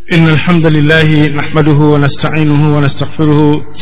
إن الحمد لله نحمده ونستعينه ونستغفره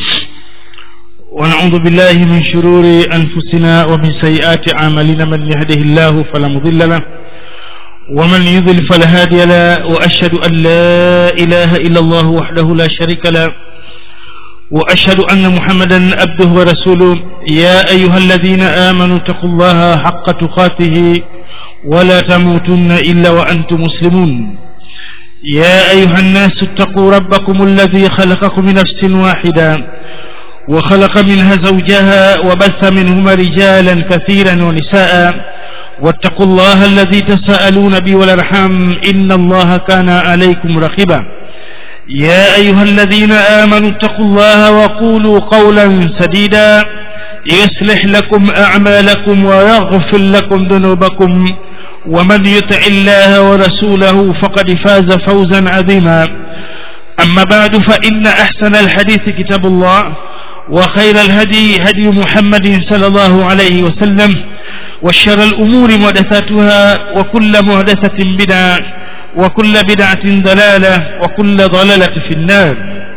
ونعوذ بالله من شرور أنفسنا ومن سيئات أعمالنا من يهده الله فلا مضل له ومن يضل فلا هادي له وأشهد أن لا إله إلا الله وحده لا شريك له وأشهد أن محمدا عبده ورسوله يا أيها الذين آمنوا اتقوا الله حق تقاته ولا تموتن إلا وأنتم مسلمون يا أيها الناس اتقوا ربكم الذي خلقكم من نفس واحدة وخلق منها زوجها وبث منهما رجالا كثيرا ونساء واتقوا الله الذي تساءلون به والارحام إن الله كان عليكم رقيبا يا أيها الذين آمنوا اتقوا الله وقولوا قولا سديدا يصلح لكم أعمالكم ويغفر لكم ذنوبكم ومن يطع الله ورسوله فقد فاز فوزا عظيما أما بعد فإن أحسن الحديث كتاب الله وخير الهدي هدي محمد صلى الله عليه وسلم وشر الأمور محدثاتها وكل محدثة بدعة وكل بدعة ضلالة وكل ضلالة في النار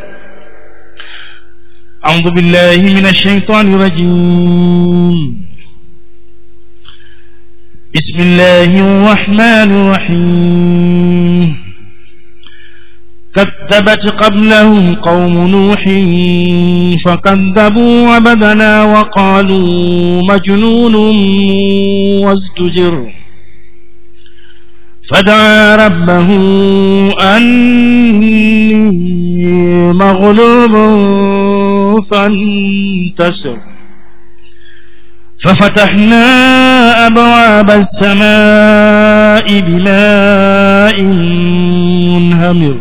أعوذ بالله من الشيطان الرجيم بسم الله الرحمن الرحيم كذبت قبلهم قوم نوح فكذبوا عبدنا وقالوا مجنون وازدجر فدعا ربه أني مغلوب فانتصر ففتحنا أبواب السماء بماء منهمر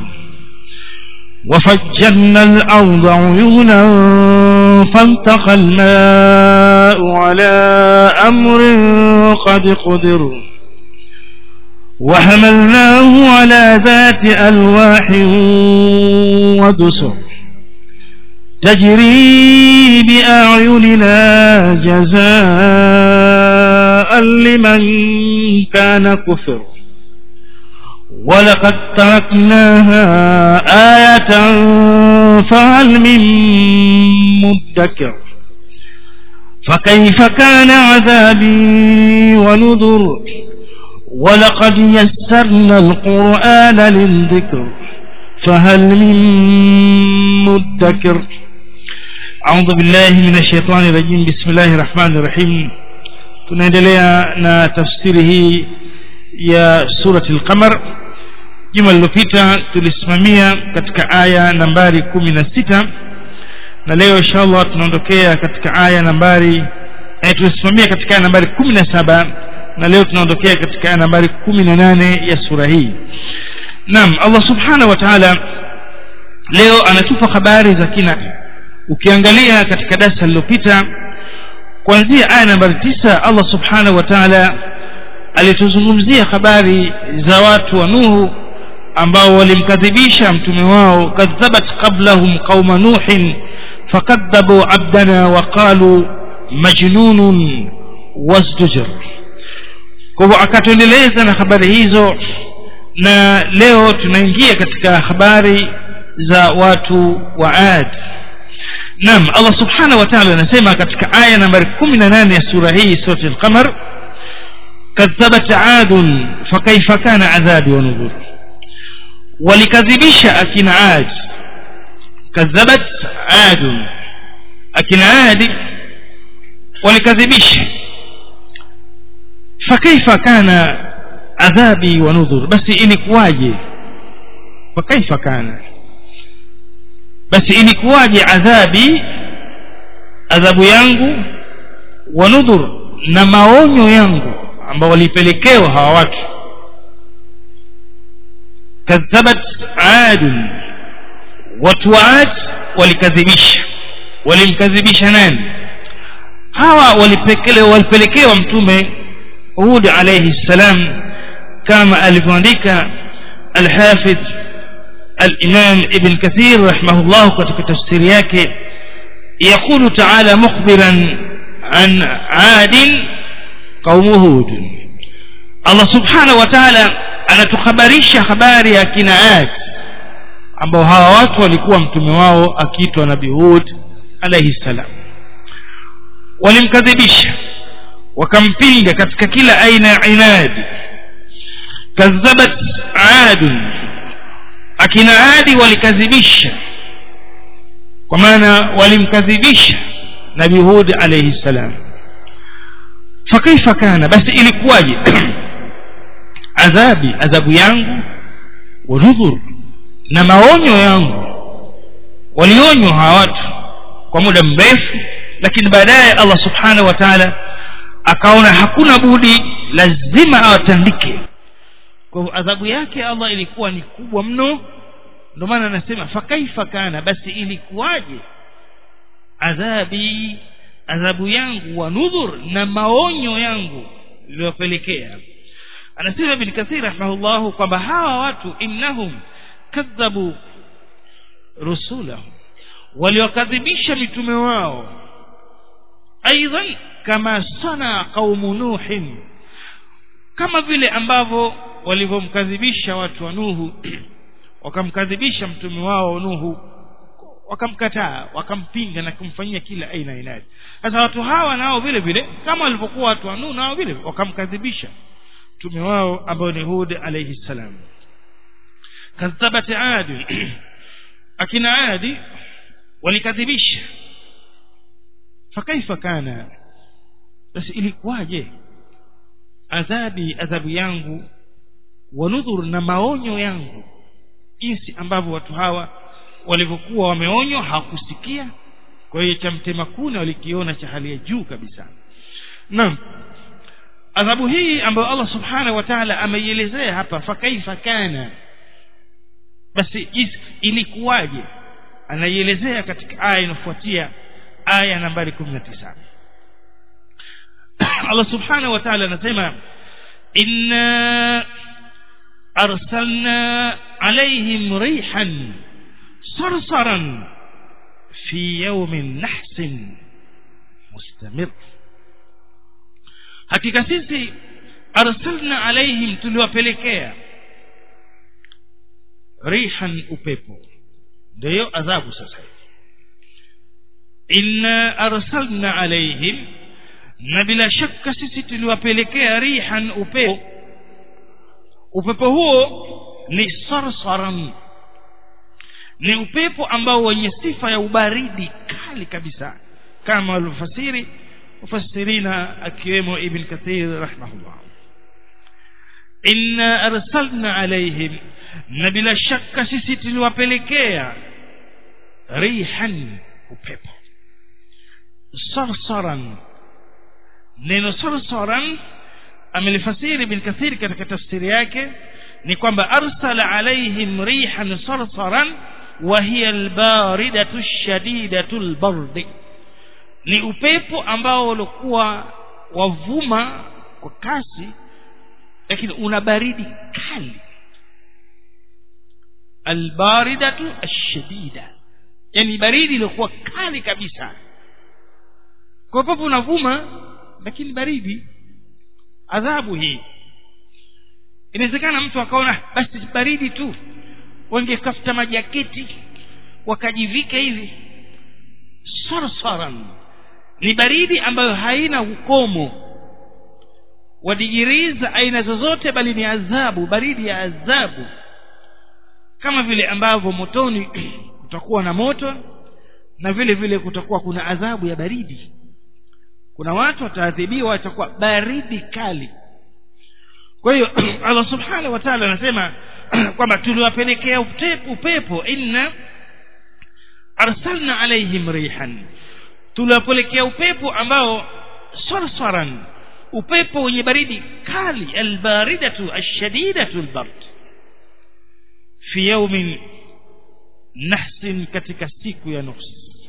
وفجرنا الأرض عيونا فالتقى الماء على أمر قد قدر وحملناه على ذات ألواح ودسر تجري بأعيننا جزاء لمن كان كفر ولقد تركناها آية فهل من مدكر فكيف كان عذابي ونذر ولقد يسرنا القرآن للذكر فهل من مدكر أعوذ بالله من الشيطان الرجيم بسم الله الرحمن الرحيم tunaendelea na tafsiri hii ya surati al-qamar juma lililopita tulisimamia katika aya nambari kumi na sita na leo inshallah tunaondokea katika aya nambari eh, tulisimamia katika aya nambari kumi na saba na leo tunaondokea katika aya nambari kumi na nane ya sura hii naam allah subhanahu wa taala leo anatupa habari za kina ukiangalia katika darsa lililopita kuanzia aya nambari tisa allah subhanahu wa taala alituzungumzia habari za watu wa nuhu ambao walimkadhibisha mtume wao kadhabat qablahum qauma nuhin fakadhabu abdana waqalu majnunun wasdujr kwa hivyo akatuendeleza na habari hizo na leo tunaingia katika habari za watu wa ad naam allah subhanahu wa taala anasema katika aya nambari kumi na nane ya sura hii surati lqamar kadhabat adun fakaifa kana adhabi wa nudhur walikadhibisha akina ad kadhabat adun akina adi walikadhibisha fakaifa kana adhabi wa nudhur basi ilikuwaje fakaifa kana basi ilikuwaje adhabi adhabu yangu wa nudhur na maonyo yangu ambao walipelekewa hawa watu kadhabat adun watu wa ad walikadhibisha walimkadhibisha nani hawa walipelekewa walipelekewa mtume hud alayhi salam kama alivyoandika alhafidh الإمام ابن كثير رحمه الله katika tafsiri yake يقول تعالى مخبرا عن عاد قوم هود الله سبحانه وتعالى anatuhabarisha habari ya kina Ad ambao hawa watu walikuwa mtume wao akiitwa nabii hud alaihi salam walimkadhibisha wakampinga katika kila aina ya inadi kadhabat adun akina adi walikadhibisha kwa maana walimkadhibisha nabii hud alaihi salam fakaifa kana basi ilikuwaje adhabi adhabu yangu wanudhur na maonyo yangu walionywa hawa watu kwa muda mrefu lakini baadaye allah subhanahu wa taala akaona hakuna budi lazima awatandike kwa hivyo adhabu yake allah ilikuwa ni kubwa mno ndio maana anasema fakaifa kana basi ilikuwaje adhabi adhabu yangu wa nudhur na maonyo yangu iliyopelekea anasema ibn kathir rahimahullahu kwamba hawa watu innahum kadhabu rusulahum waliwakadhibisha mitume wao aidan kama sana qaumu nuhin kama vile ambavyo walivyomkadhibisha watu wa nuhu wakamkadhibisha mtume wao nuhu wakamkataa wakampinga na kumfanyia kila aina ya inadi sasa watu hawa nao vile vile kama walivyokuwa watu wa nuhu nao vile wakamkadhibisha mtume wao ambao ni hud alayhi salam kadhabat adi akina adi walikadhibisha fakaifa kana basi ilikuwaje adhabi adhabu yangu wanudhur na maonyo yangu jinsi ambavyo watu hawa walivyokuwa wameonywa hawakusikia kwa hiyo cha mtema kuna walikiona cha hali ya juu kabisa naam adhabu hii ambayo allah subhanahu wa taala ameielezea hapa fakaifa kana basi ilikuwaje anaielezea katika aya inayofuatia aya nambari kumi na tisa allah subhanahu wa taala anasema inna arsalna alaihim rihan sarsaran fi yaumin nahsin mustamir hakika sisi arsalna alaihim tuliwapelekea rihan upepo ndio adhabu sasa inna arsalna alaihim na bila shaka sisi tuliwapelekea rihan upepo upepo huo ni sarsaran ni upepo ambao wenye sifa ya ubaridi kali kabisa kama walivyofasiri mufasirina akiwemo ibn kathir rahimahullah inna arsalna alaihim na bila shaka sisi tuliwapelekea rihan upepo sarsaran neno sarsaran amelifasiri ibn kathir katika tafsiri yake ni kwamba arsala alaihim rihan sarsaran wa hiya albaridatu shadidatu albardi ni upepo ambao ulikuwa wavuma kwa kasi lakini una baridi kali albaridatu ashadida yani baridi iliyokuwa kali kabisa kwa upepo unavuma lakini baridi adhabu hii inawezekana mtu akaona basi baridi tu wangekafuta majaketi wakajivika hivi sarsaran ni baridi ambayo haina ukomo wa digirii za aina zozote bali ni adhabu baridi ya adhabu kama vile ambavyo motoni kutakuwa na moto na vile vile kutakuwa kuna adhabu ya baridi kuna watu wataadhibiwa watakuwa baridi kali kwa hiyo allah subhanahu wa taala anasema kwamba tuliwapelekea upepo inna arsalna alaihim rihan tuliwapelekea upepo ambao sarsaran upepo wenye baridi kali albaridatu ashadidatu albard fi yaumin nahsin katika siku ya nuhs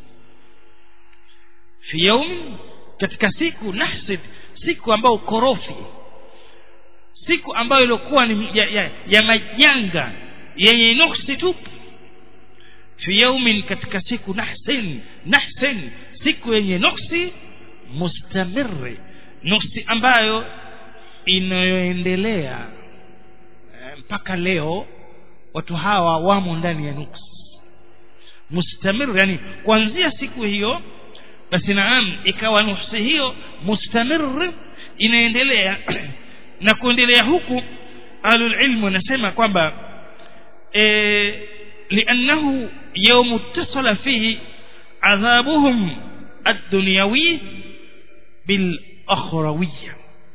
fi yaumin katika siku nahsin siku ambayo korofi siku ambayo ilikuwa ni ya, ya, ya majanga yenye nuksi tupu fi yaumin katika siku nahsin nahsin siku yenye nuksi mustamiri nuksi ambayo inayoendelea mpaka leo watu hawa wamo ndani ya nuksi mustamir yani kuanzia siku hiyo basi naam ikawa nuksi hiyo mustamir inaendelea na kuendelea huku ahlul ilmu wanasema kwamba e, liannahu yawm ittasala fihi adhabuhum ad-dunyawi bil akhrawiyya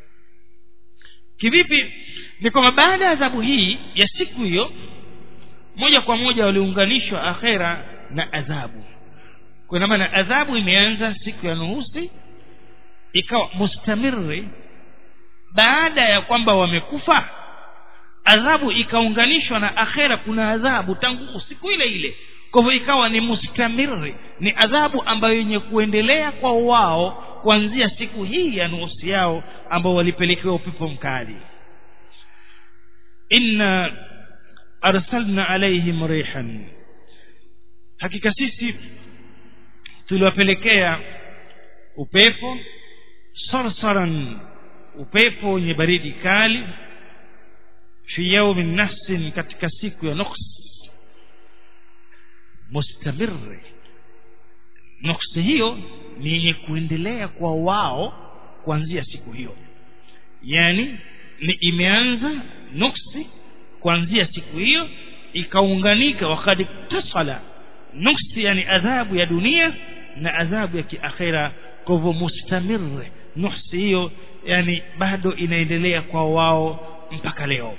kivipi ni kwamba baada ya adhabu hii ya siku hiyo moja kwa moja waliunganishwa akhera na adhabu kwa maana adhabu imeanza siku ya nuhusi ikawa mustamiri baada ya kwamba wamekufa adhabu ikaunganishwa na akhera kuna adhabu tangu siku ile ile kwa hivyo ikawa ni mustamiri ni adhabu ambayo yenye kuendelea kwa wao kuanzia siku hii ya nuhusi yao ambao walipelekewa upepo mkali inna arsalna alaihim rihan hakika sisi tuliwapelekea upepo sarsaran upepo wenye baridi kali fi yaumin nahsin katika siku ya nuks mustamiri nuksi hiyo ni yenye kuendelea kwa wao kuanzia siku hiyo yani ni imeanza nuksi kuanzia siku hiyo ikaunganika wakad tasala nuksi yani adhabu ya dunia na adhabu ya kiakhira kwa hivyo mustamir nuksi hiyo yani bado inaendelea kwa wao mpaka leo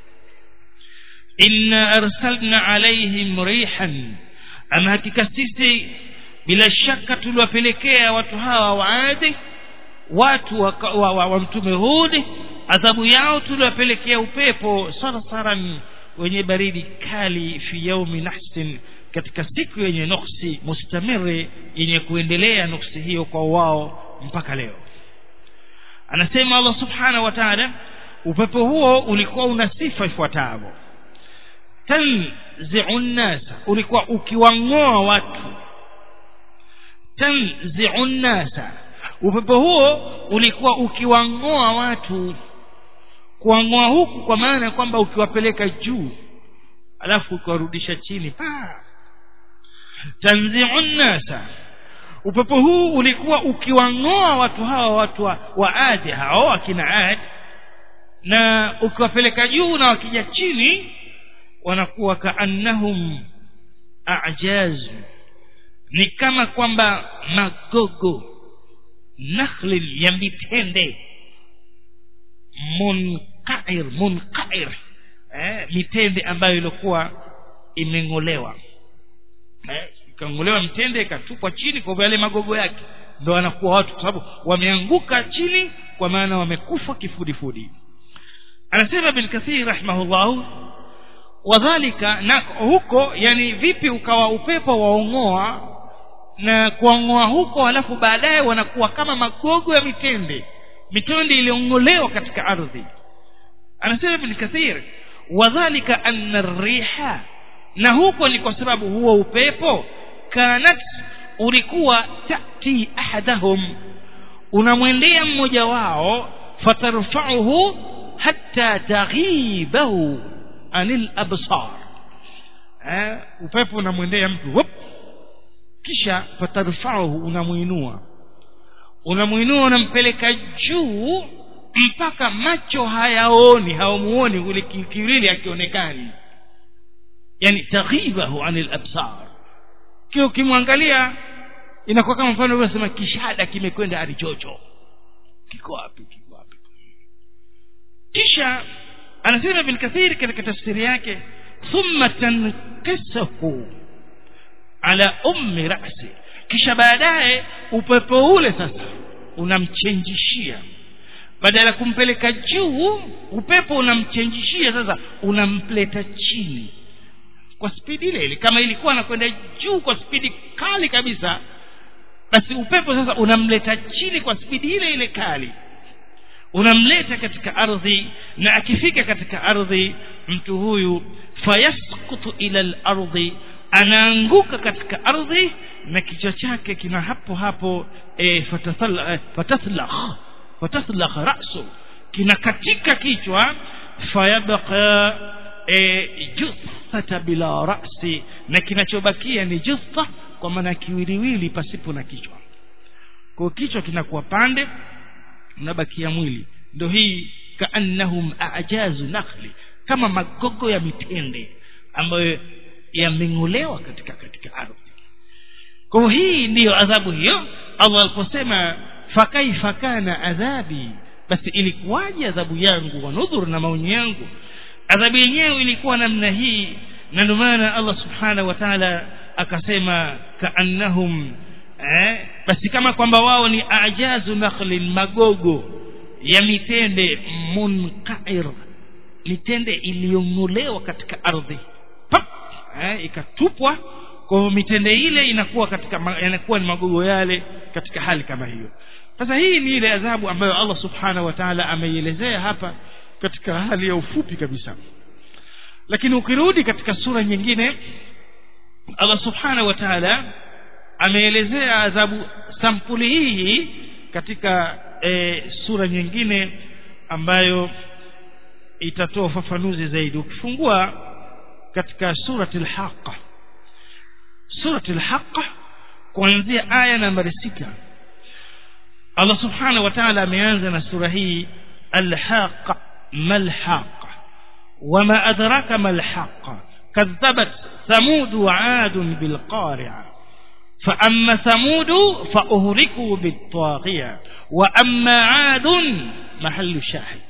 inna arsalna alaihim rihan ama hakika sisi bila shaka tuliwapelekea watu hawa waadi watu wa, wa, wa, wa mtume hudi adhabu yao tuliwapelekea upepo sarsaran wenye baridi kali fi yaumi nahsin katika siku yenye nuksi mustamiri yenye kuendelea nuksi hiyo kwa wao mpaka leo anasema Allah subhanahu wa ta'ala upepo huo ulikuwa una sifa ifuatavyo tanzi'u nasa ulikuwa ukiwang'oa watu tanzi'u nasa upepo huo ulikuwa ukiwang'oa watu kuwang'oa huku kwa maana kwamba ukiwapeleka juu alafu ukiwarudisha chini tanzi'u nasa upepo huu ulikuwa ukiwang'oa watu hawa watu wa, wa adi hao akina adi na ukiwapeleka juu na wakija chini wanakuwa kaannahum a'jaz ni kama kwamba magogo nakhlin ya mitende munqair munqair eh, mitende ambayo ilikuwa imeng'olewa eh, ikang'olewa mitende ikatupwa chini kwa yale magogo yake ndo wanakuwa watu kwa sababu wameanguka chini kwa maana wamekufa kifudifudi anasema bin kathir rahimahullahu wadhalika na huko yani vipi ukawa upepo waongoa na kuongoa huko alafu baadaye wanakuwa kama magogo ya mitende mitende iliyong'olewa katika ardhi anasema ibn kathir wadhalika anna riha na huko ni kwa sababu huo upepo kanat ulikuwa tati ahadahum unamwendea mmoja wao fatarfa'uhu hatta taghibahu anil absar eh, upepo unamwendea mtu wop kisha fatarfa'uhu unamuinua unamuinua unampeleka juu mpaka macho hayaoni hawamuoni ule kiwili akionekani yani taghibahu anil absar kio ukimwangalia inakuwa kama mfano uliosema kishada kimekwenda arichocho kiko wapi kiko wapi kisha anasema ibn kathir katika tafsiri yake thumma tankisahu ala ummi rasi kisha baadaye upepo ule sasa unamchenjishia badala ya kumpeleka juu upepo unamchenjishia sasa unamleta chini kwa spidi ile ile kama ilikuwa anakwenda juu kwa spidi kali kabisa basi upepo sasa unamleta chini kwa spidi ile ile kali unamleta katika ardhi na akifika katika ardhi mtu huyu fayaskutu ila lardhi anaanguka katika ardhi na kichwa chake kina hapo hapo e, fataslakh fataslakh rasu kinakatika kichwa fayabqa e, juthata bila rasi na kinachobakia ni jutha kwa maana kiwiliwili pasipo na kichwa kwa kichwa kinakuwa pande unabakia mwili ndio hii kaannahum ajazu nakhli kama magogo ya mitende ambayo yameng'olewa katika katika ardhi kwa hii ndiyo adhabu hiyo allah aliposema fakaifa kana adhabi basi ilikuwaje adhabu yangu wa nudhur na maonyo yangu adhabu yenyewe ilikuwa namna hii na ndio maana allah subhanahu wa taala akasema kaannahum eh, basi kama kwamba wao ni ajazu nakhlin magogo ya mitende munqair mitende iliyong'olewa katika ardhi Pap! eh, ikatupwa kwa hiyo mitende ile inakuwa katika yanakuwa ni magogo yale katika hali kama hiyo sasa hii ni ile adhabu ambayo allah subhanahu wa taala ameielezea hapa katika hali ya ufupi kabisa lakini ukirudi katika sura nyingine allah subhanahu wa taala ameelezea adhabu sampuli hii katika e, sura nyingine ambayo itatoa ufafanuzi zaidi ukifungua katika surati lhaqa surati lhaqa kuanzia aya nambari sita allah subhanahu wa taala ameanza na sura hii alhaqa malhaqa wama adraka malhaqa kadhabat ثمود وعاد بالقارعة فأما ثمود فأهلكوا بالطاغية وأما عاد محل شاهد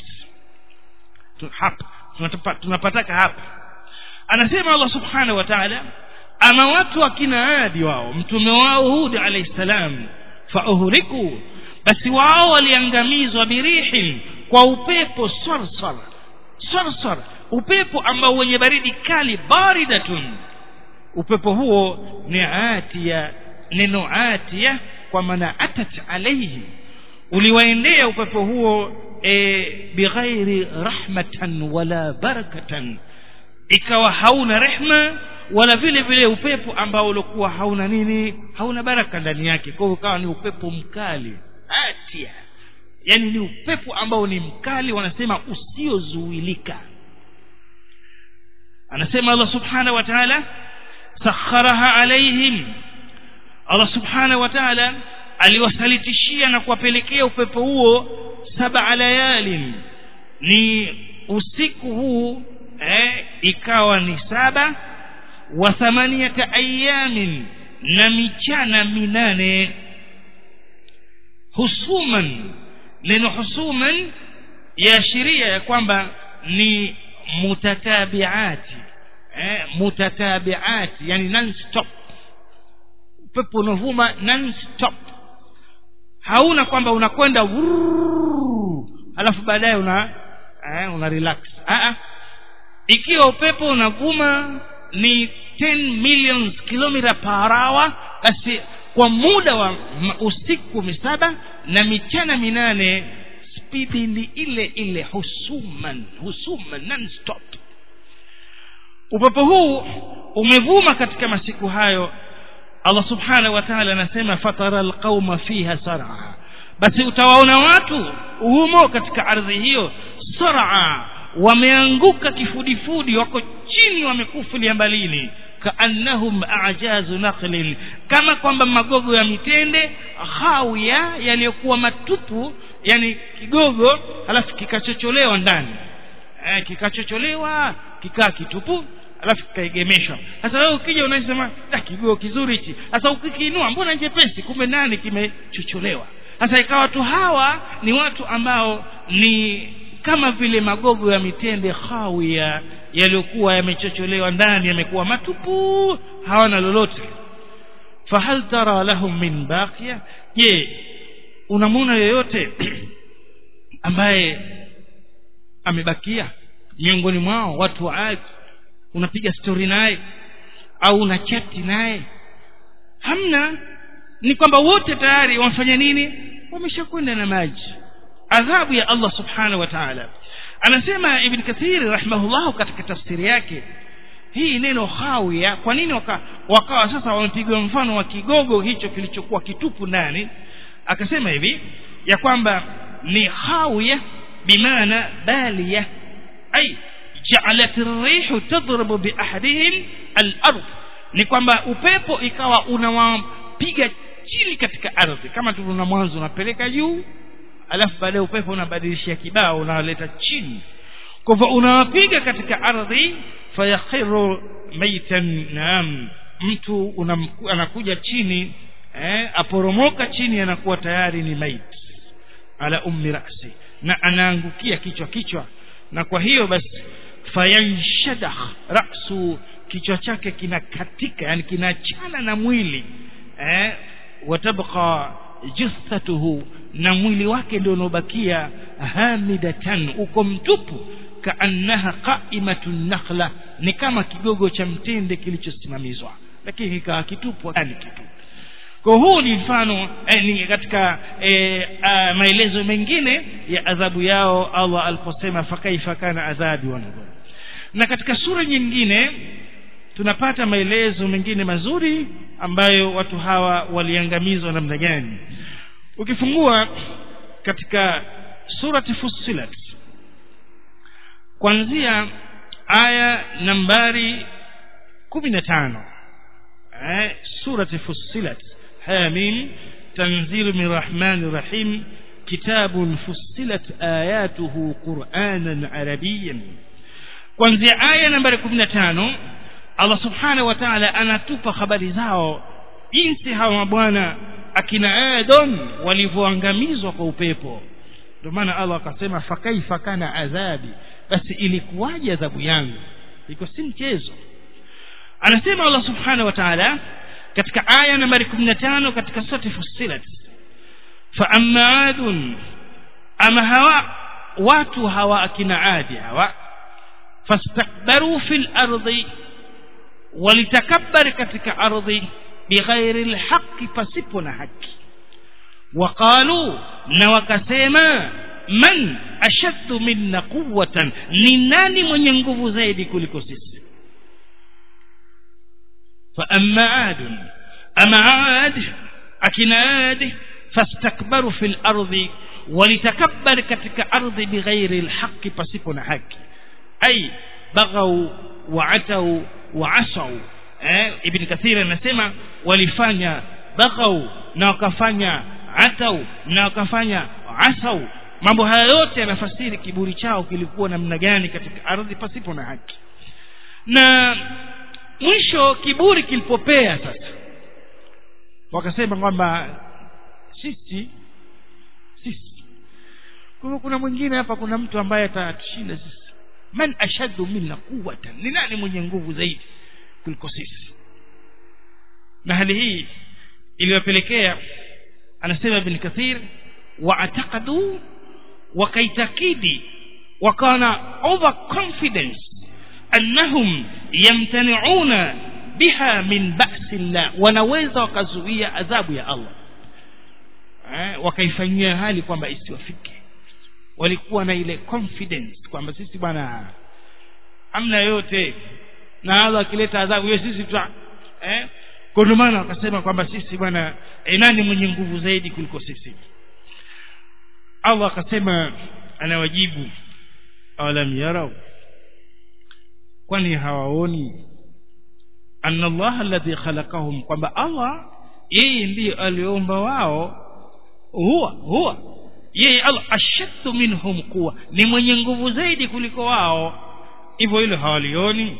hapa tunapataka hapa anasema allah subhanahu wa taala ama watu wakina adi wao mtume wao hudi alaihi salam fauhuriku basi wao waliangamizwa birihin kwa upepo sarsar sarsar upepo ambao wenye baridi kali baridatun upepo huo ni atia neno atia kwa maana atat alaihi uliwaendea upepo huo e, bighairi rahmatan wala barakatan ikawa hauna rehma wala vile vile upepo ambao ulikuwa hauna nini hauna baraka ndani yake kwa hiyo ukawa ni upepo mkali atia yani ni upepo ambao ni mkali wanasema usiozuilika anasema allah subhanahu wa taala sakharaha alaihim allah subhanahu wa taala aliwasalitishia na kuwapelekea upepo huo saba layalin ni usiku huu eh, ikawa ni saba wa thamaniyata ayamin na michana minane husuman neno husuman yaashiria ya kwamba ni mutatabiati eh, mutatabiati yani non stop upepo unavuma non stop hauna kwamba unakwenda alafu baadaye una eh, una relax Aa, ikiwa upepo unavuma ni 10 million kilomita per hour basi kwa muda wa usiku misaba na michana minane spidi ni ile ile husuman husuman non stop upepo huu umevuma katika masiku hayo allah subhanahu wa taala anasema fatara alqauma fiha saraa basi utawaona watu humo katika ardhi hiyo saraa wameanguka kifudifudi wako chini wamekufulia mbalini kaannahum ajazu nakhlin kama kwamba magogo ya mitende hawia yaliyokuwa matupu yani kigogo halafu kikachocholewa ndani eh, kikachocholewa kikaa kitupu alafu kikaegemeshwa sasa wewe ukija unasema kigogo kizuri hichi sasa ukikiinua mbona nyepesi kumbe ndani kimechocholewa sasa ikawa watu hawa ni watu ambao ni kama vile magogo ya mitende hawia yaliyokuwa yamechocholewa ndani yamekuwa matupu hawana lolote fahal tara lahum min baqiya je unamwona yoyote ambaye amebakia miongoni mwao watu wa ardhi unapiga stori naye au una chati naye hamna ni kwamba wote tayari wamefanya nini wameshakwenda na maji adhabu ya allah subhanahu wa taala anasema ibn kathiri rahimahullahu katika tafsiri yake hii neno hawia kwa nini waka, wakawa sasa wamepigwa mfano wa kigogo hicho kilichokuwa kitupu ndani akasema hivi ya kwamba ni hawia bimaana balia ai ja'alat ar-rihu tadribu bi ahadihim al-ard ni kwamba upepo ikawa unawapiga chini katika ardhi kama tulivyoona mwanzo unapeleka juu alafu baadaye upepo unabadilishia kibao unawaleta chini kwa hivyo unawapiga katika ardhi fayakhiru maitan naam mtu unam, anakuja chini eh, aporomoka chini anakuwa tayari ni mait ala ummi rasi na anaangukia kichwa kichwa na kwa hiyo basi fayanshadah rasu kichwa chake kinakatika yani kinachana na mwili eh, watabqa jithatuhu na mwili wake ndio unaobakia hamidatan uko mtupu kaannaha qaimatun nakhla ni kama kigogo cha mtende kilichosimamizwa lakini kikawa kitupu yani kitu kwa huu ni mfano eh, ni katika eh, ah, maelezo mengine ya adhabu yao Allah aliposema fakaifa kana adhabi wa nudhur na katika sura nyingine tunapata maelezo mengine mazuri ambayo watu hawa waliangamizwa namna gani ukifungua katika surati fussilat kuanzia aya nambari kumi na tano eh, surati fussilat hamim tanzilu min rahmani rahim kitabun fussilat ayatuhu quranan arabiyan kuanzia aya nambari kumi na tano allah subhanahu wa taala anatupa habari zao jinsi hawa mabwana akina adon walivyoangamizwa kwa upepo ndio maana allah akasema fakaifa kana adhabi basi ilikuwaje adhabu yangu iko si mchezo anasema allah subhanahu wa taala katika aya nambari 15 katika surati fussilat fa amma adun ama hawa watu hawa akina adi hawa fastakbaru fil ardi walitakabari katika ardhi bighairi lhaqi pasipo na haki waqalu na wakasema man ashaddu minna quwatan ni nani mwenye nguvu zaidi kuliko sisi faama adun ama ad akina ad fastakbaru fi lardi walitakabari katika ardhi bighairi lhaqi pasipo na haki ay baghau waatau waasau eh, ibn kathir anasema walifanya baghau na wakafanya atau na wakafanya asau mambo haya yote yanafasiri kiburi chao kilikuwa namna gani katika ardhi pasipo na haki na mwisho kiburi kilipopea sasa wakasema kwamba sisi sisi kwa hivyo kuna mwingine hapa kuna mtu ambaye atatushinda sisi man ashaddu minna quwwatan ni nani mwenye nguvu zaidi kuliko sisi na hali hii iliyopelekea anasema ibn kathir waataqadu wakaitakidi wakawa na over confidence annahum yamtaniuna biha min ba'si llah wanaweza wakazuia adhabu ya allah eh, wakaifanyia hali kwamba isiwafike walikuwa na ile confidence kwamba sisi bwana amna yote na allah akileta adhabu hiyo sisi tuta eh? kwa ndio maana wakasema kwamba sisi bwana eh, nani mwenye nguvu zaidi kuliko sisi allah akasema anawajibu awalam yarau kwani hawaoni anna allah alladhi khalaqahum kwamba allah yeye ndiye aliomba wao huwa huwa yeye allah ashaddu minhum quwa ni mwenye nguvu zaidi kuliko wao hivyo hilo hawalioni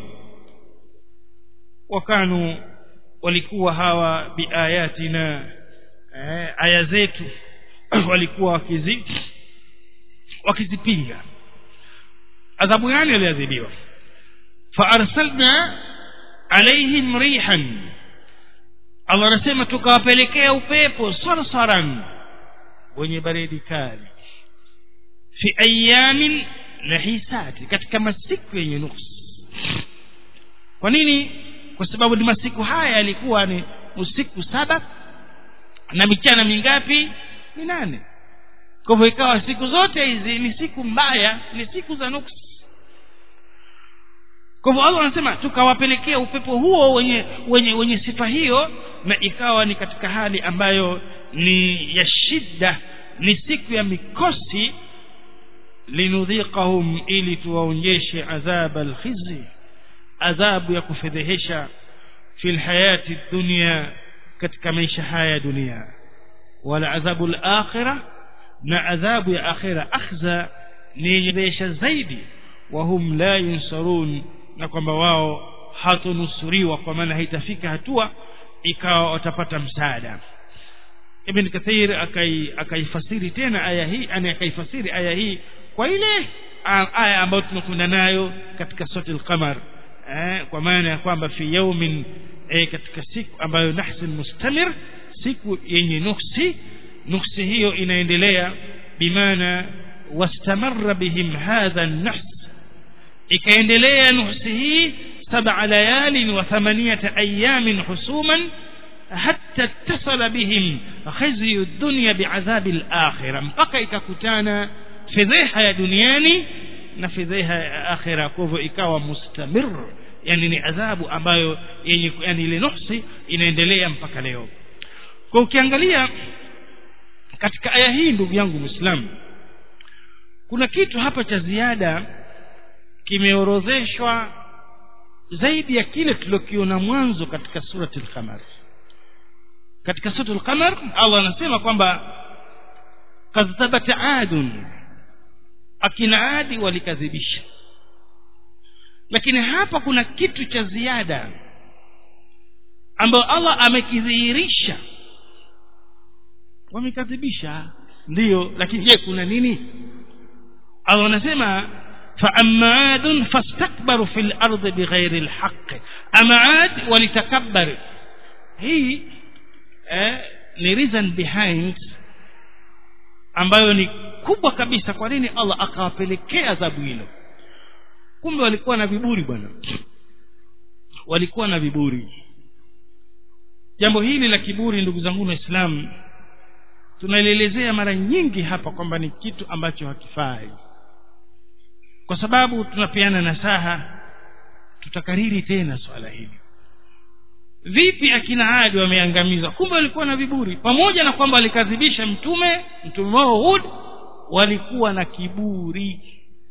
wakanu walikuwa hawa biayatina eh, aya zetu walikuwa wakizi wakizipinga adhabu gani aliadhibiwa faarsalna alaihim rihan allah anasema tukawapelekea upepo sarsaran wenye baridi kali fi ayamin nahisati katika masiku yenye nuksi kwa nini kwa sababu ni masiku haya yalikuwa ni usiku saba na michana mingapi minane kwa hivyo ikawa siku zote hizi ni siku mbaya ni siku za nuksi kwa hivyo allah anasema tukawapelekea upepo huo wenye wenye wenye sifa hiyo na ikawa ni katika hali ambayo ni ya shida ni siku ya mikosi linudhiqahum ili tuwaonyeshe adhab alkhizi adhabu ya kufedhehesha fi lhayati dunya katika maisha haya ya dunia wala adhabu alakhirah na adhabu ya akhira akhza ni yenye zaidi wahum la yunsarun na kwamba wao hatonusuriwa kwa maana haitafika hatua ikawa watapata msaada ibn kathir akaifasiri akai tena aya hii ani akaifasiri aya hii kwa ile aya ambayo tunakwenda nayo katika sura al-qamar eh, kwa maana ya kwamba fi yaumin eh, katika siku ambayo nahsin mustamir siku yenye nuksi nuksi hiyo inaendelea bimaana wastamarra bihim hadha an-nahs ikaendelea nuksi hii سبع ليال وثمانية أيام حسوما حتى اتصل بهم خزي الدنيا بعذاب الآخرة mpaka ikakutana fedheha ya duniani na fedheha ya akhira kwa hivyo ikawa mustamir yani ni adhabu ambayo yenye yani ile nuksi inaendelea mpaka leo kwa ukiangalia katika aya hii ndugu yangu muislamu kuna kitu hapa cha ziada kimeorodheshwa zaidi ya kile tulikiona mwanzo katika surati al-qamar katika surati al-qamar Allah anasema kwamba kadhabat adun akina adi walikadhibisha lakini hapa kuna kitu cha ziada ambayo Allah amekidhihirisha wamekadhibisha ndiyo lakini je kuna nini Allah anasema فأما عاد فاستكبروا في الأرض بغير الحق أما عاد ولتكبر هي ni reason behind ambayo ni kubwa kabisa kwa nini Allah akawapelekea adhabu hilo kumbe walikuwa na viburi bwana walikuwa na viburi jambo hili la kiburi ndugu zangu waislamu tunalielezea mara nyingi hapa kwamba ni kitu ambacho hakifai kwa sababu tunapeana nasaha tutakariri tena swala hili vipi akina adi wameangamizwa kumbe walikuwa na viburi pamoja na kwamba walikadhibisha mtume mtume wao hud walikuwa na kiburi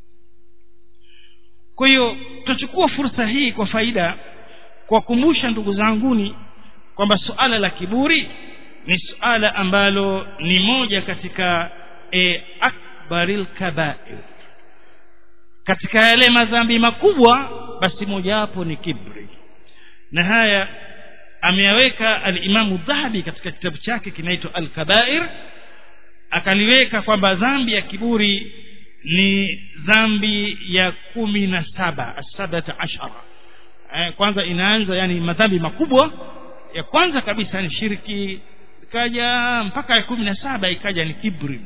kwa hiyo tutachukua fursa hii kwa faida kuwakumbusha ndugu zanguni kwamba suala la kiburi ni suala ambalo ni moja katika e, akbaril kabair katika yale madhambi makubwa basi mojawapo ni kibri na haya ameyaweka alimamu dhahabi katika kitabu chake kinaitwa al-kabair akaliweka kwamba dhambi ya kiburi ni dhambi ya kumi na saba asabata ashara eh, kwanza inaanza yani madhambi makubwa ya kwanza kabisa ni shirki ikaja mpaka ya kumi na saba ikaja ni kibri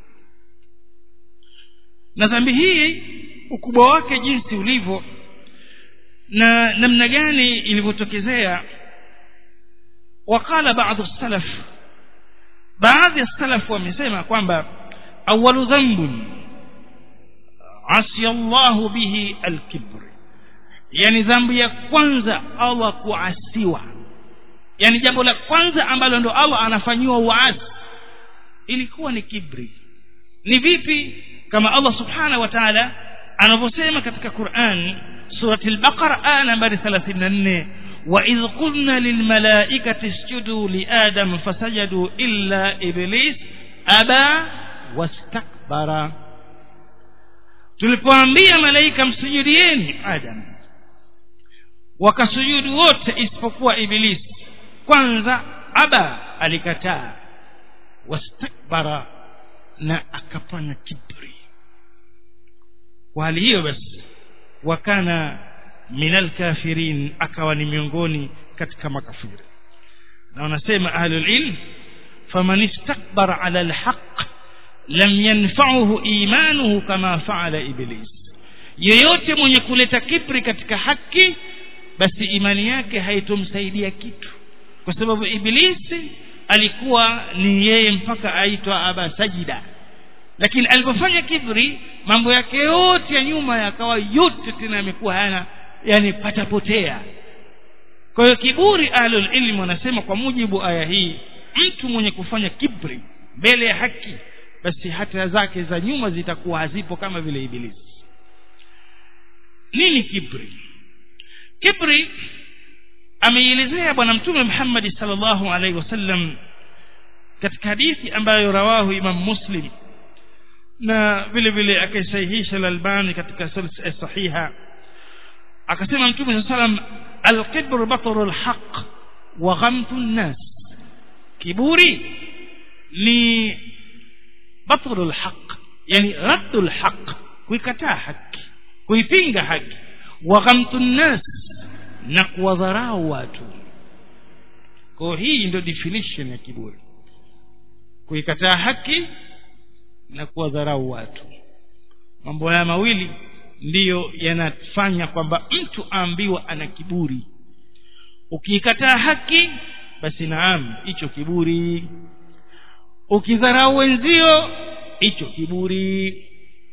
na dhambi hii ukubwa wake jinsi ulivyo na namna gani ilivyotokezea wakala baadhi salaf baadhi ya salaf wamesema kwamba awalu dhambun asiya Allahu bihi alkibr yani dhambi ya kwanza Allah kuasiwa yani jambo la kwanza ambalo ndo Allah anafanyiwa uasi ilikuwa ni kibri ni vipi kama Allah subhanahu wa ta'ala anavyosema katika Qur'an surati al-Baqara aya nambari 34 wa idh qulna lilmalaikati isjudu li adam fasajadu illa iblis aba wastakbara tulipoambia malaika msujudieni adam wakasujudu wote isipokuwa iblis kwanza aba alikataa wastakbara na akafanya kibri kwa hali hiyo basi wakana minal kafirin akawa ni miongoni katika makafiri na wanasema ahlul ilm faman istakbara ala alhaq lam yanfa'uhu imanuhu kama fa'ala iblis yeyote mwenye kuleta kibri katika haki basi imani yake haitomsaidia kitu kwa sababu ibilisi alikuwa ni yeye mpaka aitwa aba sajida lakini alipofanya kibri mambo yake yote ya nyuma yakawa yote tena yamekuwa hayana yani patapotea kwa hiyo kiburi ahlul ilm wanasema kwa mujibu aya hii mtu mwenye kufanya kibri mbele ya haki basi hata zake za nyuma zitakuwa hazipo kama vile ibilisi nini kibri kibri ameielezea bwana mtume Muhammad sallallahu alaihi wasallam katika hadithi ambayo rawahu Imam Muslim na vile vile akaisahihisha al-Albani katika silsila sahiha akasema mtume sallam al-kibru batru al-haq wa ghamtu an-nas kiburi ni batru al-haq yani raddu al-haq kuikataa haki kuipinga haki wa ghamtu an-nas na kuwadharau watu kwa hii ndio definition ya kiburi kuikataa haki na kuwadharau watu mambo haya mawili ndiyo yanafanya kwamba mtu aambiwa ana kiburi ukiikataa haki basi naam hicho kiburi ukidharau wenzio hicho kiburi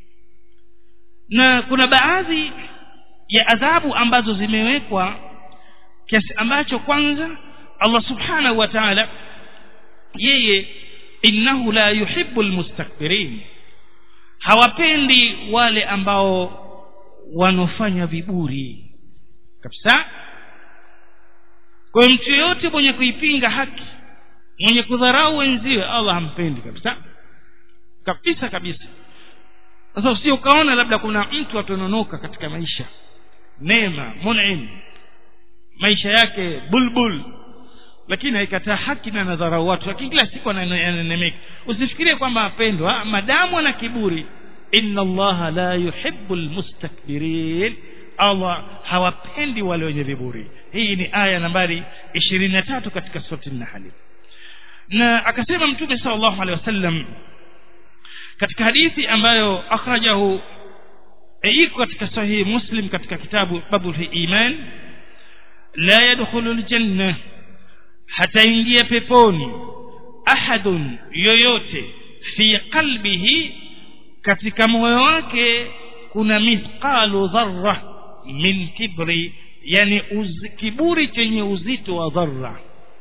na kuna baadhi ya adhabu ambazo zimewekwa kiasi ambacho kwanza Allah subhanahu wa ta'ala yeye innahu la yuhibbu almustakbirin hawapendi wale ambao wanofanya viburi kabisa kwa mtu yote mwenye kuipinga haki mwenye kudharau wenziwe Allah hampendi kabisa kabisa kabisa sasa usio ukaona labda kuna mtu atononoka katika maisha neema mun'im maisha yake bulbul lakini haikataa haki na nadharau watu lakini kila siku ananemeka usifikirie kwamba apendwa madamu ana kiburi inna allaha la yuhibbu almustakbirin Allah hawapendi wale wenye viburi hii ni aya nambari 23 katika sura an-nahl na akasema mtume sallallahu alaihi wasallam katika hadithi ambayo akhrajahu iko katika sahihi muslim katika kitabu babul iman la yadkhulu aljanna hataingia peponi ahadun yoyote fi qalbihi katika moyo wake kuna mithqalu dharra min kibri yani uz, kiburi chenye uzito wa dharra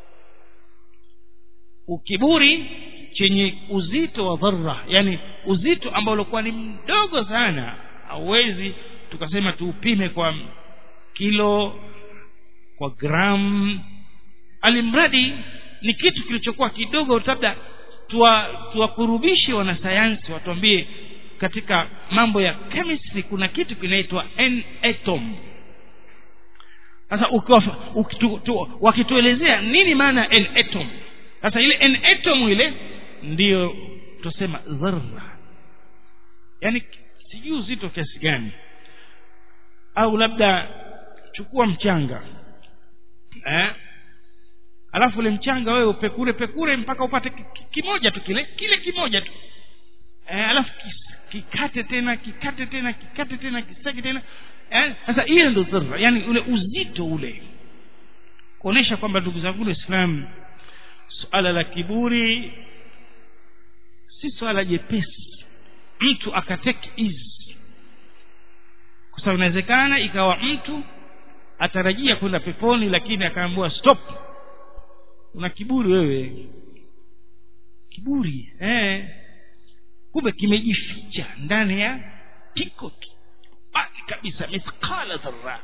ukiburi chenye uzito wa dharra yani uzito ambao ulikuwa ni mdogo sana hauwezi tukasema tuupime kwa kilo kwa gram alimradi ni kitu kilichokuwa kidogo labda tuwakurubishe tuwa wanasayansi watuambie katika mambo ya chemistry kuna kitu kinaitwa n atom sasa wakituelezea nini maana n atom sasa ile n atom ile ndiyo tusema dharra yani sijui uzito kiasi gani au labda chukua mchanga eh alafu ule mchanga wewe upekure pekure mpaka upate kimoja tu kile kile kimoja tu eh, alafu kikate tena kikate tena kikate tena kisage tena eh, sasa hiyo ndio dharra yani ule uzito ule kuonesha kwamba ndugu zangu Islam suala la kiburi si swala jepesi mtu akateke easy kwa sababu inawezekana ikawa mtu atarajia kwenda peponi lakini akaambiwa stop una kiburi wewe kiburi eh kumbe kimejificha ndani ya kiko basi kabisa mithqala dharra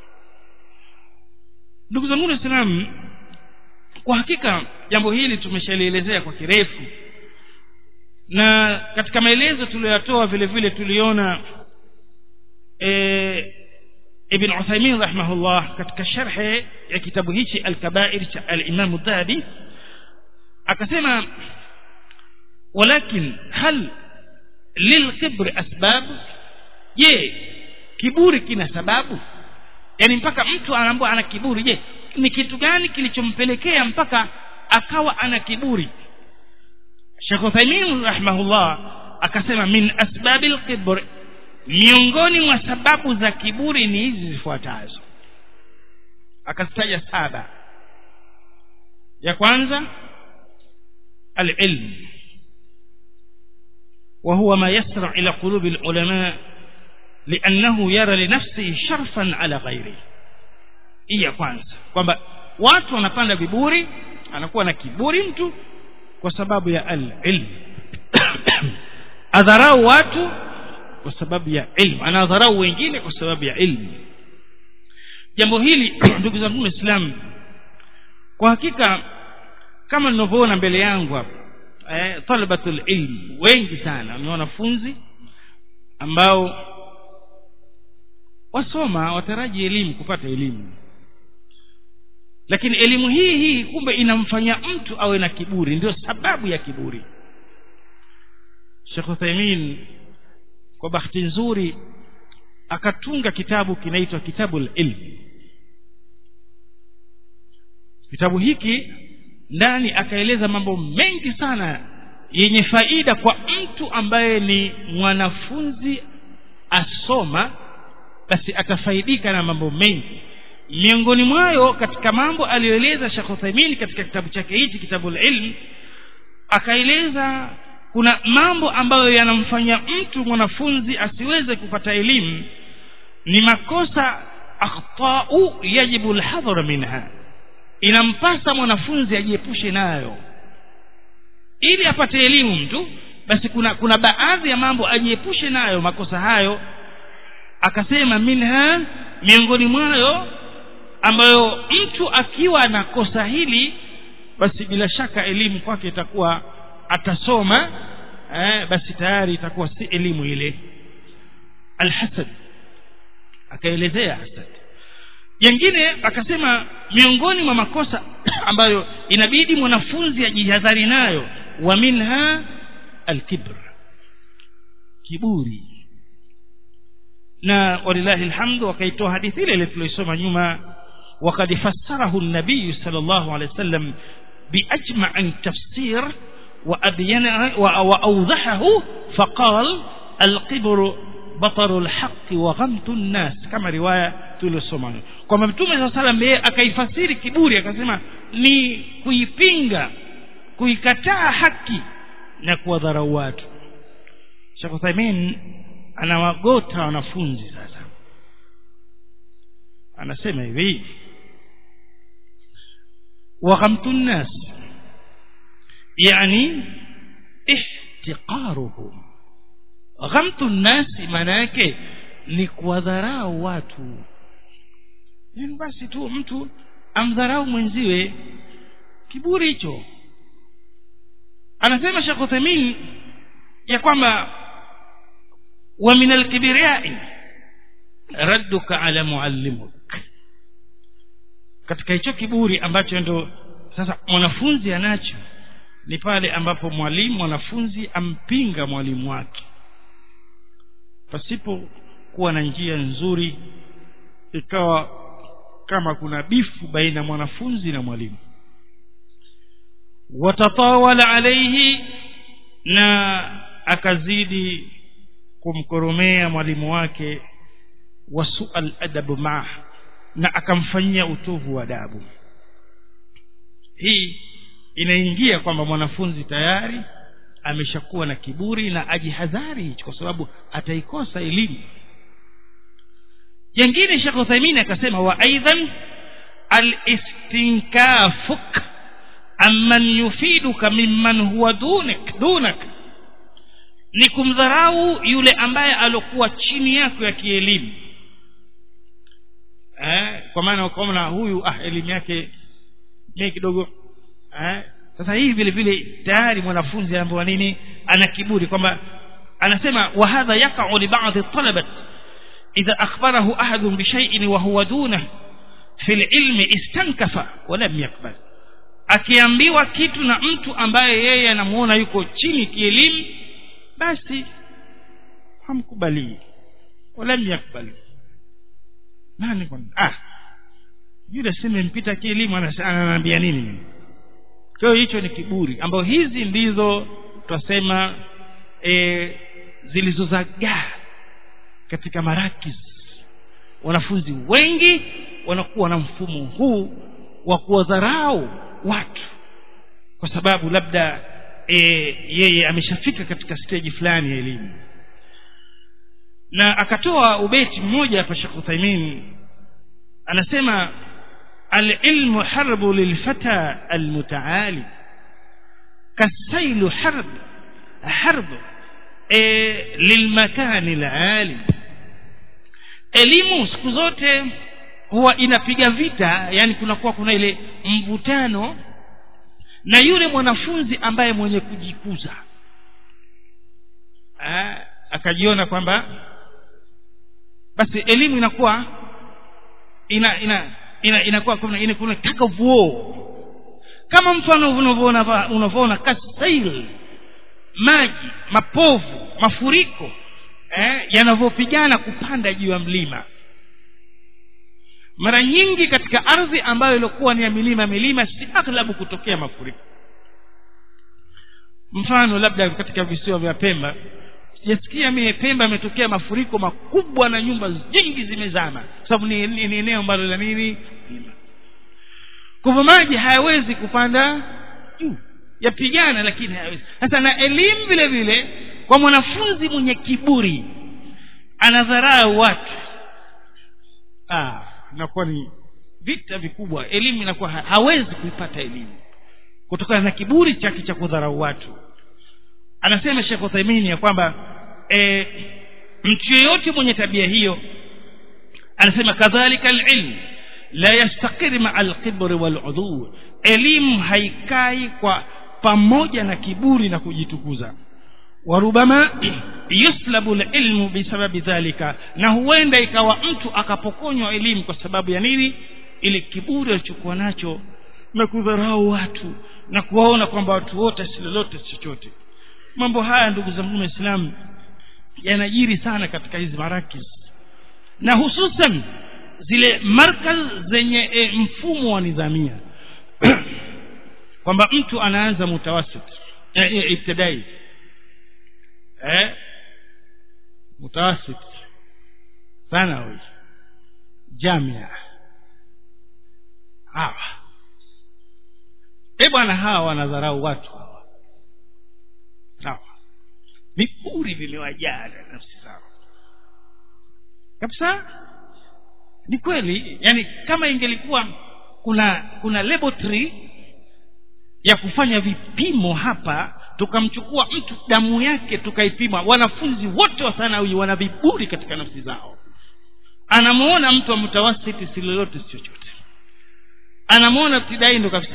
ndugu zangu waislamu kwa hakika jambo hili tumeshalielezea kwa kirefu na katika maelezo tuliyoyatoa vile vile tuliona e, ibn Uthaymeen rahimahullah katika sharhe ya kitabu hichi al-kabair cha al-Imam Dhahabi akasema walakin hal lilkibri asbab je kiburi kina sababu yani mpaka mtu anaambiwa ana kiburi je ni kitu gani kilichompelekea mpaka akawa ana kiburi Sheikh Uthaymeen rahimahullah akasema min asbabil kibr miongoni mwa sababu za kiburi ni hizi zifuatazo akazitaja saba ya kwanza العلم وهو ما يسرع إلى قلوب العلماء لأنه يرى لنفسه شرفا على غيره hii ya kwanza kwamba watu wanapanda viburi anakuwa na kiburi mtu kwa sababu ya al-ilm adharau watu kwa sababu ya ilmu anadharau wengine kwa sababu ya ilmu jambo hili ndugu zangu waislamu kwa hakika kama ninavyoona mbele yangu hapa eh, talabatul ilm wengi sana ni wanafunzi ambao wasoma wataraji elimu kupata elimu lakini elimu hii hii kumbe inamfanya mtu awe na kiburi ndio sababu ya kiburi Sheikh Uthaymeen kwa bahati nzuri akatunga kitabu kinaitwa kitabul ilm kitabu hiki ndani akaeleza mambo mengi sana yenye faida kwa mtu ambaye ni mwanafunzi asoma basi atafaidika na mambo mengi miongoni mwayo katika mambo aliyoeleza Sheikh Uthaymeen katika kitabu chake hichi kitabul ilm akaeleza kuna mambo ambayo yanamfanya mtu mwanafunzi asiweze kupata elimu ni makosa akhtau yajibu alhadhar minha inampasa mwanafunzi ajiepushe nayo ili apate elimu mtu basi kuna kuna baadhi ya mambo ajiepushe nayo makosa hayo akasema minha miongoni mwayo ambayo mtu akiwa na kosa hili basi bila shaka elimu kwake itakuwa atasoma eh, basi tayari itakuwa si elimu ile alhasad akaelezea hasad jengine akasema miongoni mwa makosa ambayo inabidi mwanafunzi ajihadhari nayo wa minha alkibr kiburi na walillahi alhamdu wakaitoa hadithi ile ile tuliosoma nyuma وقد فسره النبي صلى الله عليه وسلم بأجمع تفسير وأبينه وأوضحه فقال القبر بطر الحق وغمت الناس كما رواية tuliosoma kwamba mtume saa salam yeye akaifasiri kiburi akasema ni kuipinga kuikataa haki na kuwadharau watu shekh uthaimin anawagota wanafunzi sasa anasema hivi وغمت الناس يعني احتقارهم غمت الناس maana yake ni kuwadharau watu yani basi tu mtu amdharau mwenziwe kiburi hicho anasema Sheikh Uthaymeen ya kwamba wa min al-kibriyai radduka ala muallimuk katika hicho kiburi ambacho ndo sasa mwanafunzi anacho ni pale ambapo mwalimu mwanafunzi ampinga mwalimu wake pasipo kuwa na njia nzuri ikawa kama kuna bifu baina mwanafunzi na mwalimu watatawala alaihi na akazidi kumkoromea mwalimu wake wasual adabu maa na akamfanyia utovu wa adabu hii inaingia kwamba mwanafunzi tayari ameshakuwa na kiburi na ajihadhari hicho kwa sababu ataikosa elimu jengine Sheikh Uthaymeen akasema wa aidan al-istinkafuk amman yufiduka mimman huwa dunak dunak ni kumdharau yule ambaye alokuwa chini yako ya kielimu eh, kwa maana ukaona huyu ah elimu yake ni kidogo eh, sasa hii vile vile tayari mwanafunzi anaambiwa nini ana kiburi kwamba anasema wa hadha yaqa'u li ba'd talabat idha akhbarahu ahadun bi shay'in wa huwa dunah fi ilmi istankafa wa lam yaqbal akiambiwa kitu na mtu ambaye yeye anamuona yuko chini kielimu basi hamkubalii wala yakbali nani kwa ah yule sema mpita kielimu ananiambia nini kwa hiyo hicho ni kiburi ambayo hizi ndizo twasema e, zilizozagaa katika marakis wanafunzi wengi wanakuwa na mfumo huu wa kuwadharau watu kwa sababu labda e, yeye ameshafika katika stage fulani ya elimu na akatoa ubeti mmoja hapa Sheikh Uthaymeen anasema العلم حرب للفتى المتعالي كالسيل حرب حرب e, lilmakani lalim elimu siku zote huwa inapiga vita yani kunakuwa kuna ile mvutano na yule mwanafunzi ambaye mwenye kujikuza Aa, akajiona kwamba basi elimu inakuwa ina ina ina inakuwa kuna ina kuna tug of war kama mfano unavyoona unavyoona kasail maji mapovu mafuriko eh, yanavyopigana kupanda juu ya mlima mara nyingi katika ardhi ambayo ilikuwa ni ya milima milima si aghlabu kutokea mafuriko mfano labda katika visiwa vya pemba sijasikia mie pemba imetokea mafuriko makubwa na nyumba nyingi zimezama sababu ni, ni, ni eneo ambalo la nini kwa hivyo maji hayawezi kupanda juu yapigana lakini hayawezi sasa na elimu vile vile kwa mwanafunzi mwenye kiburi anadharau watu ah inakuwa ni vita vikubwa elimu inakuwa ha, hawezi kuipata elimu kutokana na kiburi chake cha kudharau watu anasema Sheikh Uthaymeen ya kwamba e, mtu yeyote mwenye tabia hiyo anasema kadhalika alilm la yastaqir maa alkibri waludhu elimu haikai kwa pamoja na kiburi na kujitukuza warubama yuslabu lilmu bisababi dhalika na huenda ikawa mtu akapokonywa elimu kwa sababu ya nini ile kiburi alichokuwa nacho na kudharau watu na kuwaona kwamba watu wote si lolote chochote mambo haya ndugu zangu waislamu yanajiri sana katika hizi marakis na hususan zile markaz zenye e, mfumo wa nidhamia kwamba mtu anaanza mutawasit e, e, ibtidai eh mutawasit thanawi jamia hawa e bwana hawa wanadharau watu hawa sawa viburi vimewajaa na nafsi zao kabisa ni kweli yani kama ingelikuwa kuna kuna laboratory ya kufanya vipimo hapa tukamchukua mtu damu yake tukaipima wanafunzi wote wa sanawi wana viburi katika nafsi zao anamuona mtu wa mutawasiti si lolote si chochote anamuona ibtidai ndo kabisa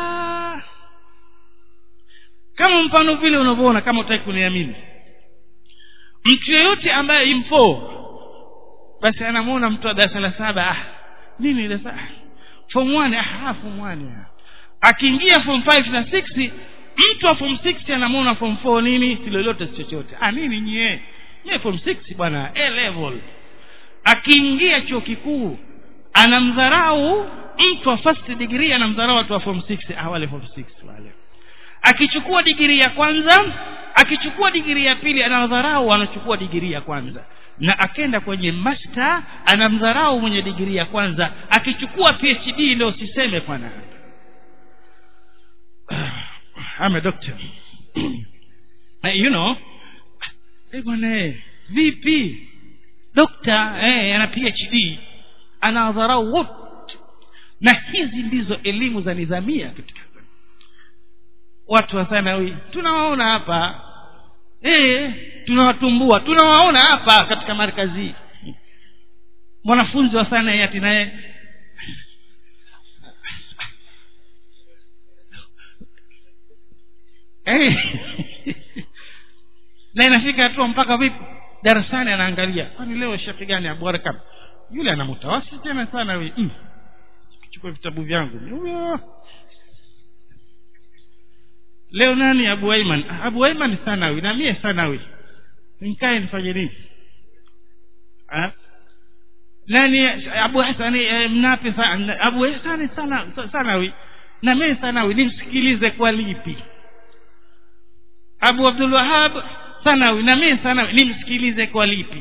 kama mfano vile unavyoona kama utaki kuniamini mtu yeyote ambaye imfo basi anamuona mtu wa darasa la saba ah nini darasa form 1 ah form 1 akiingia form 5 na 6 mtu wa form 6 anamuona form 4 nini si lolote si chochote ah nini nyie nyie form 6 bwana A level akiingia chuo kikuu anamdharau mtu wa first degree anamdharau watu wa form 6 ah wale form 6 wale akichukua digrii ya kwanza akichukua digrii ya pili anadharau anachukua digrii ya kwanza na akenda kwenye master anamdharau mwenye digrii ya kwanza akichukua phd ndio usiseme bwana I'm a doctor you know eh bwana vipi dokta eh ana phd anadharau wote na hizi ndizo elimu za nidhamia katika watu wa thanawi tunawaona hapa eh tunawatumbua tunawaona hapa katika markazi mwanafunzi wa thanawi ati naye eh na inafika hatua mpaka vipi darasani anaangalia kwani leo shekhi gani abu arkam yule ana mutawasi tena sana we mm. chukua vitabu vyangu huyo leo nani abu aiman abu aiman sanawi na mie sanawi nikae nifanye nini ha? nani abu hasani eh, mnape sa, abu hasani sana, sanawi na mie sanawi nimsikilize kwa lipi abu abdul wahab sanawi na mie sanawi nimsikilize kwa lipi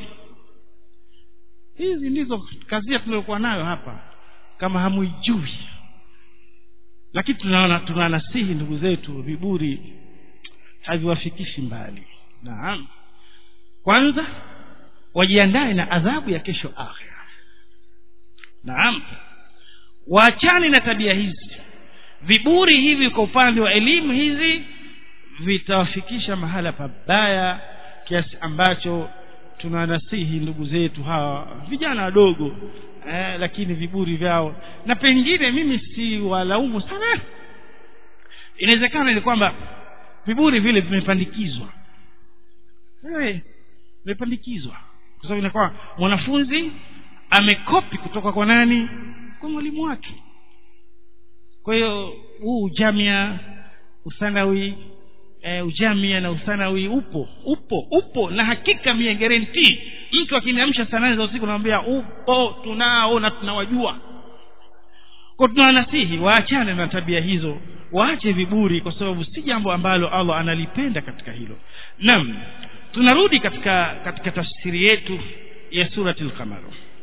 hizi ndizo kazia tuliokuwa nayo hapa kama hamuijui lakini tunaona tunanasihi ndugu zetu viburi haviwafikishi mbali naam kwanza wajiandae na adhabu ya kesho akhira naam waachane na tabia hizi viburi hivi kwa upande wa elimu hizi vitawafikisha mahala pabaya kiasi ambacho tunanasihi ndugu zetu hawa vijana wadogo eh, lakini viburi vyao na pengine mimi si walaumu sana inawezekana ni kwamba viburi vile vimepandikizwa eh, vimepandikizwa kwa sababu inakuwa mwanafunzi amekopi kutoka kwa nani kwa mwalimu wake kwa hiyo huu ujamia uthanawi e, ujamia na uthanawi upo upo upo na hakika mie guarantee mtu akiniamsha saa nane za usiku namwambia upo tunao na tunawajua kwa tunawanasihi waachane na tabia hizo waache viburi kwa sababu si jambo ambalo allah analipenda katika hilo naam tunarudi katika katika tafsiri yetu ya surati lqamar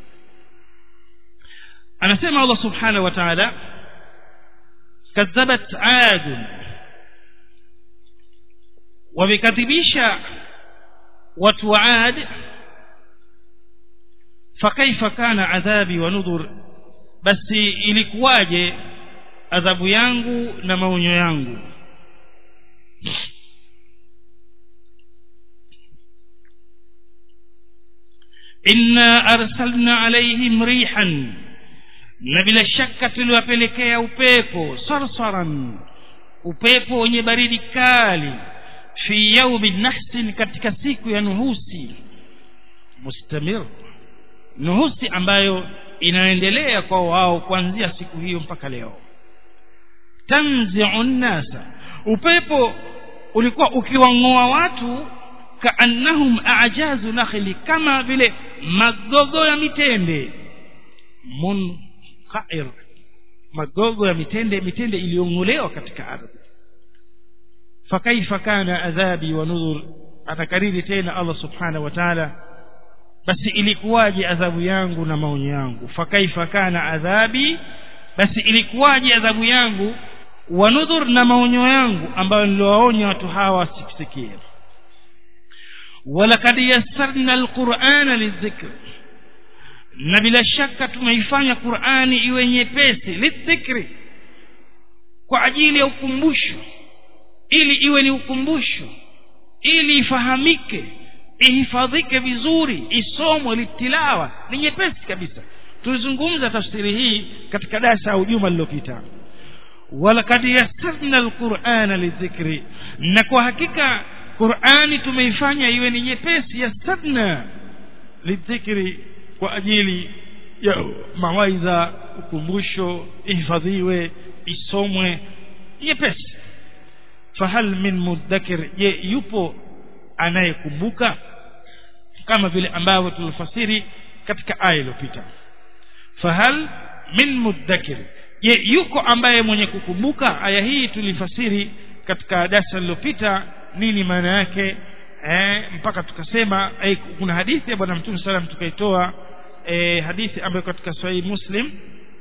anasema allah subhanahu wa taala kadhabat adun wamekadhibisha watu wa ad fakaifa kana adhabi wa nudhur basi ilikuwaje adhabu yangu na maonyo yangu inna arsalna alaihim rihan na bila shaka tuliwapelekea upepo sarsaran upepo wenye baridi kali fi yaumi nahsin katika siku ya nuhusi mustamir nuhusi ambayo inaendelea kwa wao kuanzia siku hiyo mpaka leo tanziu nnasa upepo ulikuwa ukiwang'oa watu kaannahum ajazu nakhli kama vile magogo ya mitende munqair magogo ya mitende mitende iliyong'olewa katika ardhi fakaifa kana adhabi wa nudhur atakariri tena allah subhanahu wa taala basi ilikuwaje adhabu yangu na maonyo yangu fakaifa kana adhabi basi ilikuwaje adhabu yangu wa nudhur na maonyo yangu ambayo niliwaonya watu hawa wasikusikie walakad yassarna alqurana lidhikr na bila shaka tumeifanya qurani iwe nyepesi lidhikri kwa ajili ya ukumbusho ili iwe ni ukumbusho ili ifahamike ihifadhike vizuri isomwe litilawa ni nyepesi kabisa tulizungumza tafsiri hii katika darasa au juma lililopita walakad yassarna alqurana lidhikri na kwa hakika qurani tumeifanya iwe ni nyepesi yassarna lidhikri kwa ajili ya mawaidha ukumbusho ihifadhiwe isomwe nyepesi fahal min muddakir je yupo anayekumbuka kama vile ambavyo tulifasiri katika aya iliyopita fahal min muddakir je yuko ambaye mwenye kukumbuka aya hii tulifasiri katika darasa lililopita nini maana yake eh, mpaka tukasema eh, kuna hadithi ya bwana mtume salam tukaitoa eh, hadithi ambayo katika sahihi muslim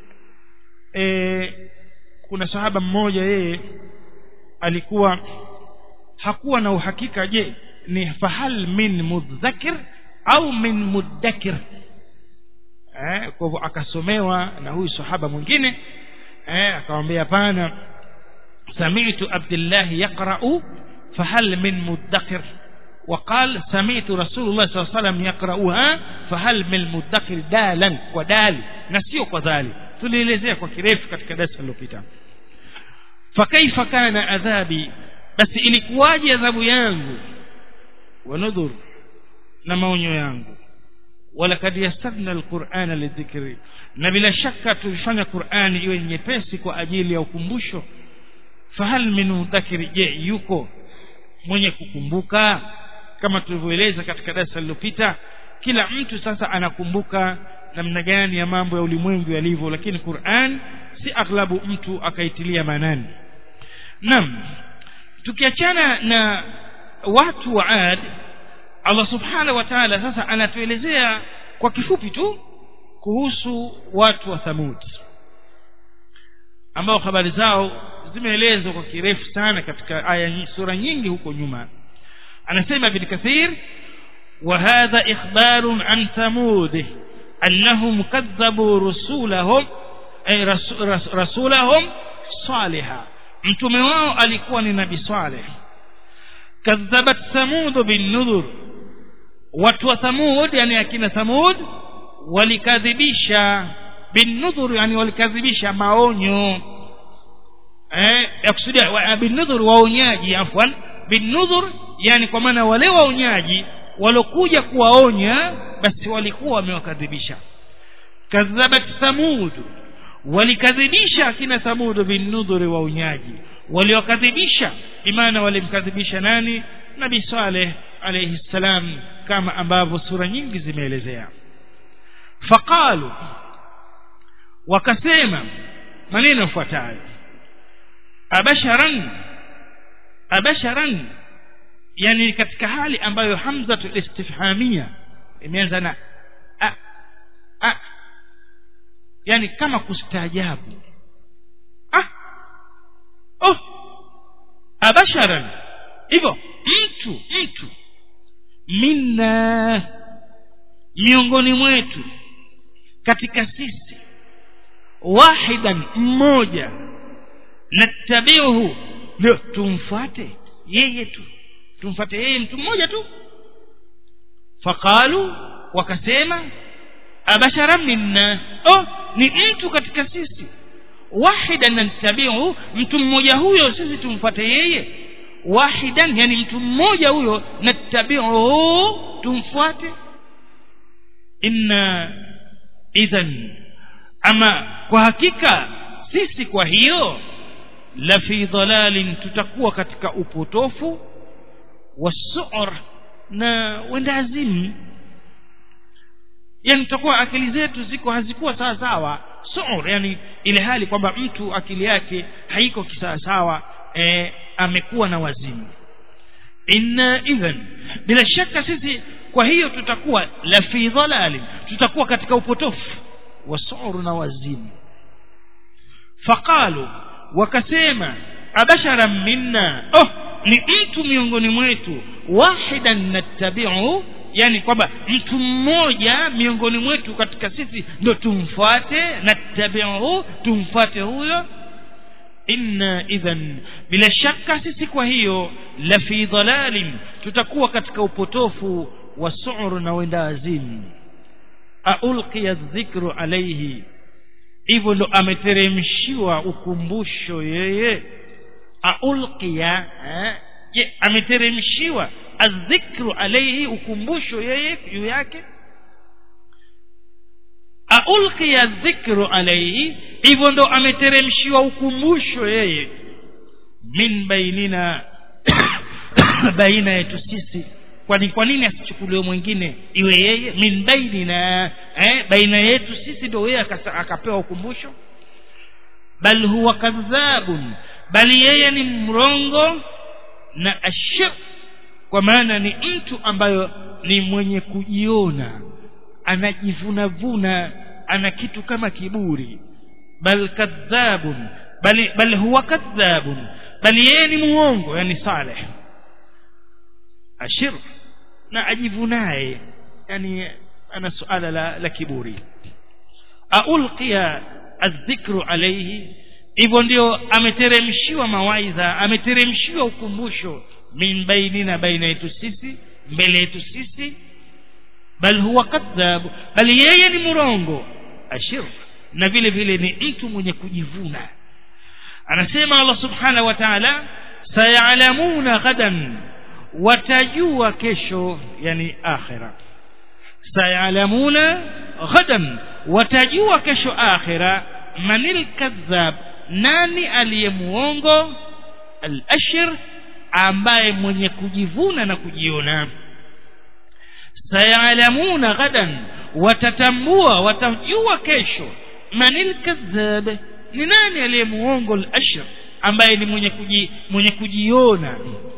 eh, kuna sahaba mmoja yeye alikuwa hakuwa na uhakika je ni fahal min mudhakir au min muddakir eh, kwa hivyo akasomewa na huyu sahaba mwingine eh, akamwambia hapana samitu abdillahi yaqra'u fahal min muddakir وقال سمعت رسول الله صلى الله عليه وسلم يقرأها فهل من المدكر دالا ودال نسيو كذلك tulielezea kwa kirefu katika darasa lililopita fakaifa kana adhabi basi ilikuwaje adhabu yangu wa nudhur na maonyo yangu walakad yassarna alqur'ana lidhikri na bila shaka tulifanya qur'ani iwe nyepesi kwa ajili ya ukumbusho fahal min mudhakiri je yuko mwenye kukumbuka kama tulivyoeleza katika darasa lililopita kila mtu sasa anakumbuka namna gani ya mambo ya ulimwengu yalivyo lakini Qur'an si aghlabu mtu akaitilia maanani naam tukiachana na watu wa Ad Allah subhanahu wa ta'ala sasa anatuelezea kwa kifupi tu kuhusu watu wa Thamud ambao habari zao zimeelezwa kwa kirefu sana katika aya sura nyingi huko nyuma anasema ibn kathir وهذا إخبار عن ثمود أنهم كذبوا رسولهم أي رسولهم صالحا mtume wao alikuwa ni nabii saleh kadhabat thamud binnudhur watu wa thamud yani akina thamud walikadhibisha binudhur yani walikadhibisha maonyo eh yakusudia binudhur waonyaji afwan binudhur yani kwa maana wale waonyaji walokuja kuwaonya basi walikuwa wamewakadhibisha kadhabat thamud walikadhibisha akina thamud binudhuri waonyaji waliokadhibisha imana walimkadhibisha nani nabi saleh alayhi salam kama ambavyo sura nyingi zimeelezea faqalu wakasema maneno yafuatayo abasharan abasharan yani katika hali ambayo hamzatu istifhamia imeanza na a, a, yani kama kustaajabu ah oh abasharan hivyo mtu mtu minna miongoni mwetu katika sisi wahidan mmoja nattabiuhu ndio tumfuate yeye tu tumfuate yeye mtu mmoja tu faqalu wakasema abashara minna oh ni mtu katika sisi wahidan nattabiuhu mtu mmoja huyo sisi tumfuate yeye wahidan yani mtu mmoja huyo nattabiuhu tumfuate inna idhan ama kwa hakika sisi kwa hiyo la fi dhalalin tutakuwa katika upotofu wasu'ur na wendazimu yani tutakuwa akili zetu ziko hazikuwa sawa sawa su'ur yani ile hali kwamba mtu akili yake haiko kisawa sawa e, amekuwa na wazimu inna idhan bila shaka sisi kwa hiyo tutakuwa la fi dhalalin tutakuwa katika upotofu wasu'ur na wazimu faqalu wakasema abashara minna oh ni mtu miongoni mwetu wahidan nattabi'u yani kwamba mtu mmoja miongoni mwetu katika sisi ndio tumfuate nattabi'u tumfuate huyo inna idhan bila shaka sisi kwa hiyo la fi dhalalin tutakuwa katika upotofu wa su'ur na wendazimu aulqiya dhikru alayhi hivyo ndo ameteremshiwa ukumbusho yeye aulqiya eh? je ameteremshiwa adhikru alayhi ukumbusho yeye juu yake aulqiya dhikru alayhi hivyo ndo ameteremshiwa ukumbusho yeye min bainina baina yetu sisi kwani kwa nini asichukuliwe mwingine iwe yeye min bainina eh, baina yetu sisi ndio yeye akapewa ukumbusho bal huwa kadhabun bali yeye ni mrongo na ashir kwa maana ni mtu ambayo ni mwenye kujiona anajivunavuna ana kitu kama kiburi bal kadhabun bali bal huwa kadhabun bali yeye ni muongo yani saleh ashir na ajivunaye yani ana suala la, la kiburi aulqiya adhikru alayhi hivyo ndio ameteremshiwa mawaidha ameteremshiwa ukumbusho min bainina baina yetu sisi mbele yetu sisi bal huwa kadhab bali yeye ni murongo ashir na vile vile ni mtu mwenye kujivuna anasema Allah subhanahu wa ta'ala sayalamuna ghadan watajua kesho yani akhira sayalamuna ghadan watajua kesho akhira manil kadhab nani aliyemuongo al-ashir ambaye mwenye kujivuna na kujiona sayalamuna ghadan watatambua watajua kesho manil kadhab ni nani aliyemuongo al-ashir ambaye ni mwenye kuji, mwenye kujiona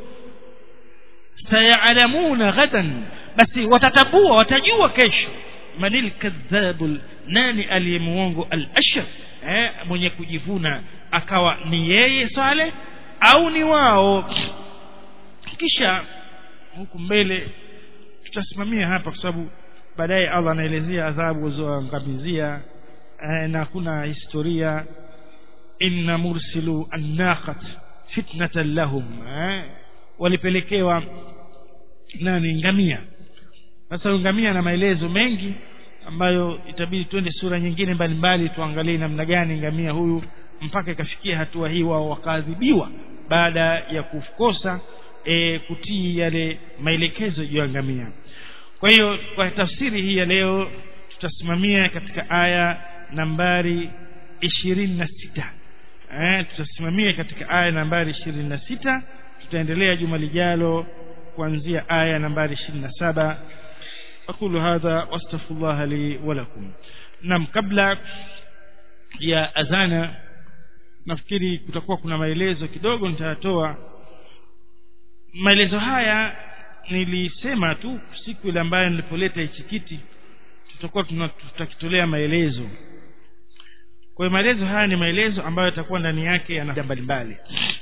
sayalamuna ghadan basi watatambua watajua kesho manil kadhabul nani aliyemuongo al-ashir eh, mwenye kujivuna akawa ni yeye Saleh au ni wao kisha huku mbele tutasimamia hapa kwa sababu baadaye Allah anaelezea adhabu zoangamizia eh, na kuna historia inna mursilu annaqat fitnatan lahum eh, walipelekewa nani ngamia sasa ngamia na maelezo mengi ambayo itabidi twende sura nyingine mbalimbali tuangalie namna gani ngamia huyu mpaka ikafikia hatua hii wao wakaadhibiwa baada ya kukosa e, kutii yale maelekezo juu ya ngamia kwa hiyo kwa tafsiri hii ya leo tutasimamia katika aya nambari ishirini na sita eh, tutasimamia katika aya nambari ishirini na sita tutaendelea juma lijalo kuanzia aya nambari ishirini na saba أقول هذا واستغفر الله لي ولكم نعم kabla ya azana nafikiri kutakuwa kuna maelezo kidogo nitayatoa maelezo haya nilisema tu siku ile ambayo nilipoleta hichi kiti tutakuwa tutakitolea maelezo kwa hiyo maelezo haya ni maelezo ambayo yatakuwa ndani yake yana mbalimbali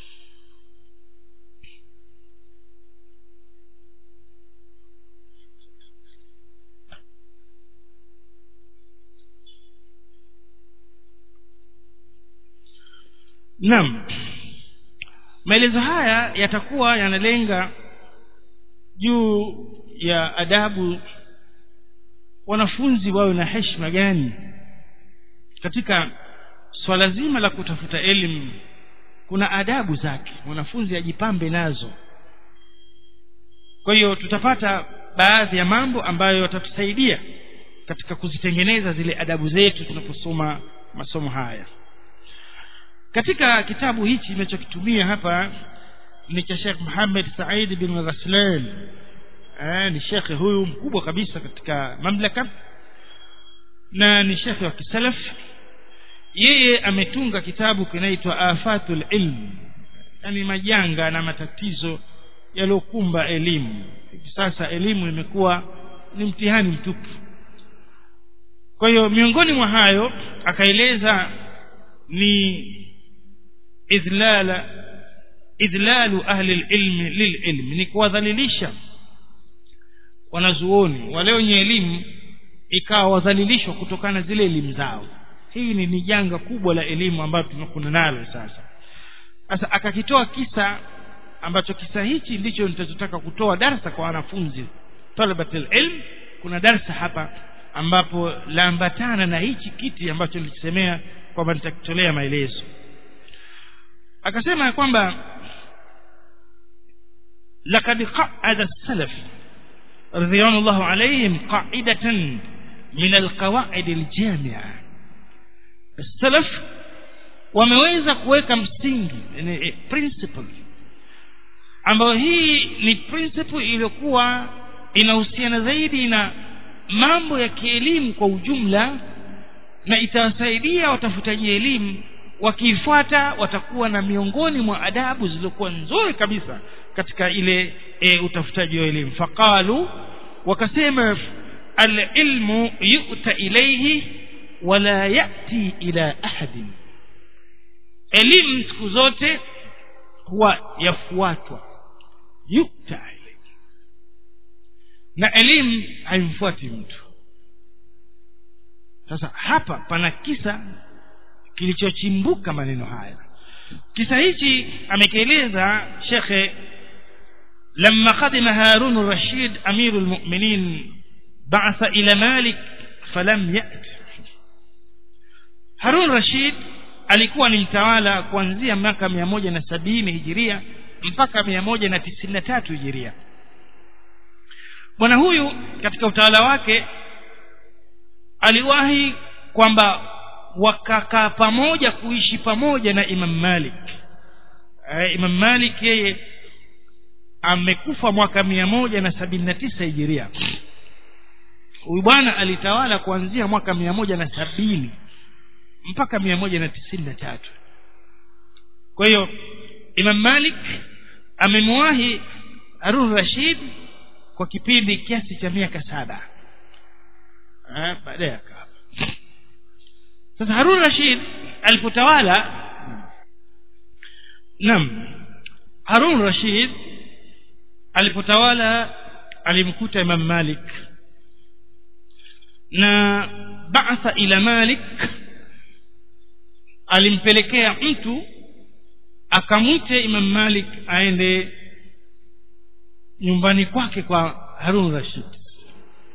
naam maelezo haya yatakuwa yanalenga juu ya adabu wanafunzi wawe na heshima gani katika swala zima la kutafuta elimu kuna adabu zake mwanafunzi ajipambe nazo kwa hiyo tutapata baadhi ya mambo ambayo yatatusaidia katika kuzitengeneza zile adabu zetu tunaposoma masomo haya katika kitabu hichi ninachokitumia hapa ni cha Sheikh Muhammad Said bin Ghaslan eh, ni shekhe huyu mkubwa kabisa katika mamlaka na ni shekhe wa kisalaf yeye ametunga kitabu kinaitwa afatul ilm yani majanga na matatizo yaliyokumba elimu hivi sasa elimu imekuwa ni mtihani mtupu kwa hiyo miongoni mwa hayo akaeleza ni idlala idlalu ahli lilmi lililmi ni kuwadhalilisha wanazuoni wale wenye elimu ikawa wadhalilishwa kutokana zile elimu zao hii ni, ni janga kubwa la elimu ambayo tunakuna nalo sasa sasa akakitoa kisa ambacho kisa hichi ndicho nitachotaka kutoa darsa kwa wanafunzi talabatul ilm kuna darsa hapa ambapo laambatana na hichi kiti ambacho nilikisemea kwamba nitakitolea maelezo akasema ya kwamba لقد قعد السلف رضوان الله عليهم قاعدة من القواعد الجامعة السلف wameweza kuweka msingi yani principle ambayo hii ni principle iliyokuwa inahusiana zaidi na mambo ya kielimu kwa ujumla na itawasaidia watafutaji elimu wakiifuata watakuwa na miongoni mwa adabu zilizokuwa nzuri kabisa katika ile e, utafutaji wa elimu faqalu wakasema alilmu yu'ta ilayhi wala yati ila ahadin elimu siku zote huwa yafuatwa yu'ta ilayhi na elimu haimfuati mtu sasa hapa pana kisa kilichochimbuka maneno haya kisa hichi amekieleza shekhe لما قدم هارون الرشيد أمير المؤمنين بعث إلى مالك فلم يأت هارون الرشيد alikuwa ni mtawala kuanzia miaka mia moja na sabini hijiria mpaka mia moja na tisini na tatu hijiria bwana huyu katika utawala wake aliwahi kwamba wakakaa pamoja kuishi pamoja na imam malik e, imam malik yeye amekufa mwaka mia moja na sabini na tisa hijiria huyu bwana alitawala kuanzia mwaka mia moja na sabini mpaka mia moja na tisini na tatu kwa hiyo imam malik amemwahi harun rashid kwa kipindi kiasi cha miaka saba baadaye akafa sasa harun rashid alipotawala naam harun rashid alipotawala alimkuta imam malik na ba'atha ila malik alimpelekea mtu akamwite imam malik aende nyumbani kwake kwa harun rashid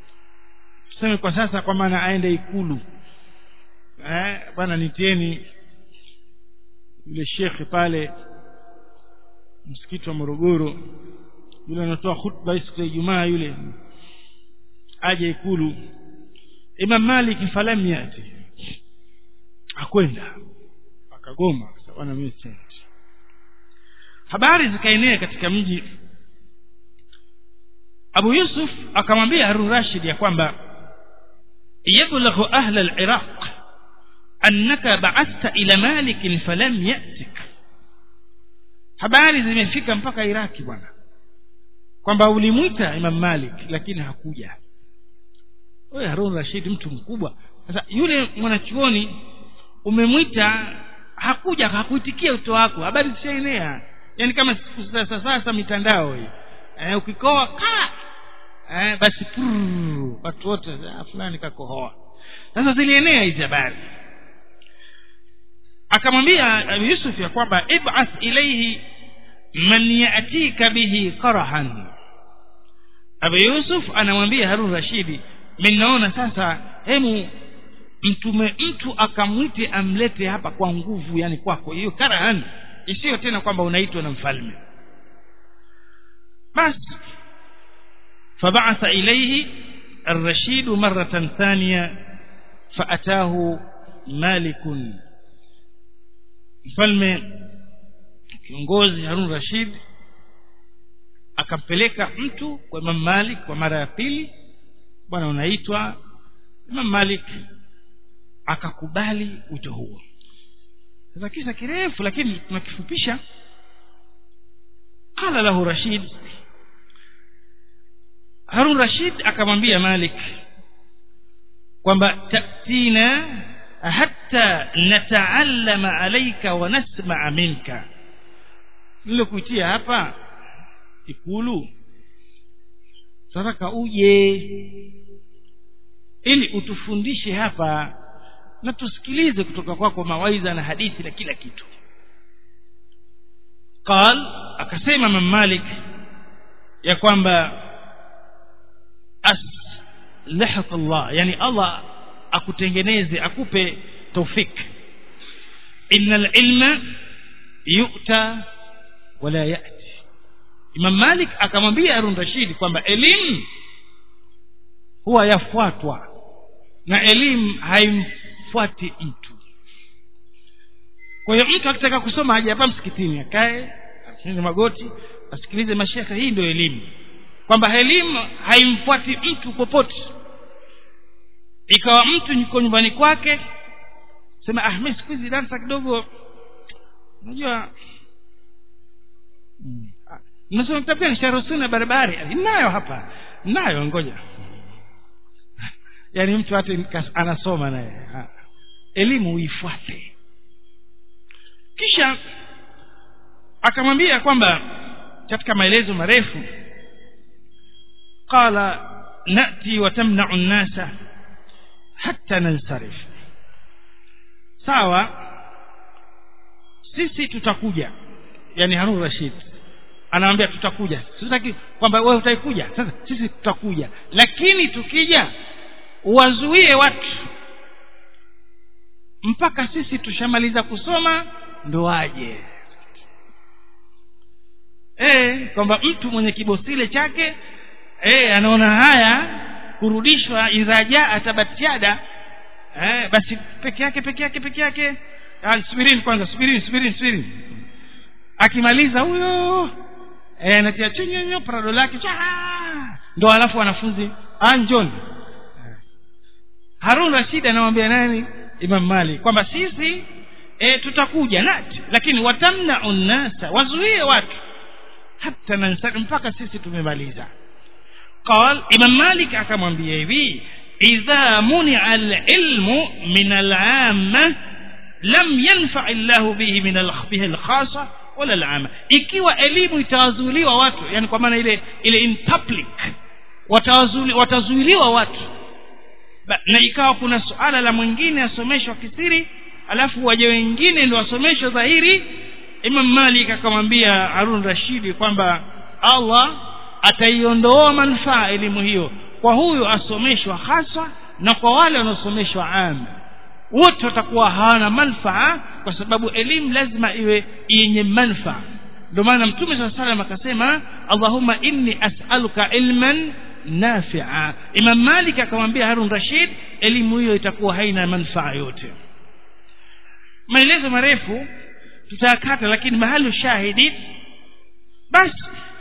tuseme kwa sasa kwa maana aende ikulu eh bwana nitieni yule shekhe pale msikiti wa Morogoro yule anatoa khutba siku ya Ijumaa yule aje ikulu Imam Malik falam yati akwenda akagoma bwana mimi siendi habari zikaenea katika mji Abu Yusuf akamwambia Harun Rashid ya kwamba yablaghu ahla al-Iraq annaka ba'athta ila Malik falam yatik habari zimefika mpaka Iraki bwana kwamba ulimwita Imam Malik lakini hakuja wewe Harun Rashid mtu mkubwa sasa yule mwanachuoni umemwita hakuja hakuitikia wito wako habari zishaenea yani kama siku sasa sasa mitandao hii eh, ukikoa ka eh, basi prrr, watu wote ah, fulani kakohoa sasa zilienea hizi habari akamwambia Yusuf ya kwamba ib'ath ilayhi man yatika bihi qarahan Abu Yusuf anamwambia Harun Rashidi mimi naona sasa hemu mtume mtu akamwite amlete hapa kwa nguvu yani kwako hiyo karahan isiyo tena kwamba unaitwa na mfalme basi فبعث إليه الرشيد مرة ثانية فأتاه مالك mfalme kiongozi Harun Rashid akampeleka mtu kwa Imam Malik kwa mara ya pili bwana unaitwa Imam Malik akakubali wito huo sasa kisa kirefu lakini tunakifupisha qala lahu Rashid Harun Rashid akamwambia Malik kwamba tatina hatta nataallama alayka wa nasma'a minka nilokuitia hapa ikulu sasa uje ili utufundishe hapa na tusikilize kutoka kwako mawaidha na hadithi na kila kitu qal akasema Imam Malik ya kwamba aslahak Allah yani Allah akutengeneze akupe taufik innal ilma yu'ta wala ya'ti Imam Malik akamwambia Harun Rashid kwamba elimu huwa yafuatwa na elimu haimfuati mtu kwa hiyo mtu akitaka kusoma aje hapa msikitini akae asinze magoti asikilize mashekhe hii ndio elimu kwamba elimu haimfuati mtu popote ikawa mtu yuko nyumbani kwake sema ah mimi siku hizi darasa kidogo unajua mm. mnasoma kitabu gani sharusuna barabari ninayo hapa ninayo ngoja yaani mtu hata anasoma naye elimu uifuate kisha akamwambia kwamba katika maelezo marefu qala nati wa tamna'u an-nasa hatta nansarif sawa sisi tutakuja yani Harun Rashid anamwambia tutakuja sitaki kwamba wewe utaikuja sasa sisi tutakuja lakini tukija wazuie watu mpaka sisi tushamaliza kusoma ndo waje eh kwamba mtu mwenye kibosile chake eh anaona haya kurudishwa idhaja atabatiada eh basi peke yake peke yake peke yake ah, subirini kwanza subirini subirini subirini akimaliza huyo eh anatia chunyonyo prado lake cha ndo alafu wanafunzi anjon Harun Rashid anamwambia nani Imam Malik kwamba sisi e, tutakuja nati lakini watamna'u nasa wazuie watu hata nansari mpaka sisi tumemaliza قال امام مالك akamwambia hivi idha muni'a al-ilmu min al-'amma lam yanfa illahu bihi min al-bihi al-khassa wala al-'amma ikiwa elimu itawazuiliwa watu yani kwa maana ile ile in public watawazuli watazuiliwa watu ba, na ikawa kuna suala la mwingine asomeshwa kisiri alafu waje wengine ndio wasomeshwe dhahiri Imam Malik akamwambia Harun Rashidi kwamba Allah ataiondoa manufaa elimu hiyo kwa huyu asomeshwa haswa na kwa wale wanaosomeshwa ama wote watakuwa hawana manfaa kwa sababu elimu lazima iwe yenye manfaa ndio maana mtume saa salam akasema allahumma inni as'aluka ilman nafia imam malik akamwambia harun rashid elimu hiyo itakuwa haina manfaa yote maelezo marefu tutayakata lakini mahali shahidi basi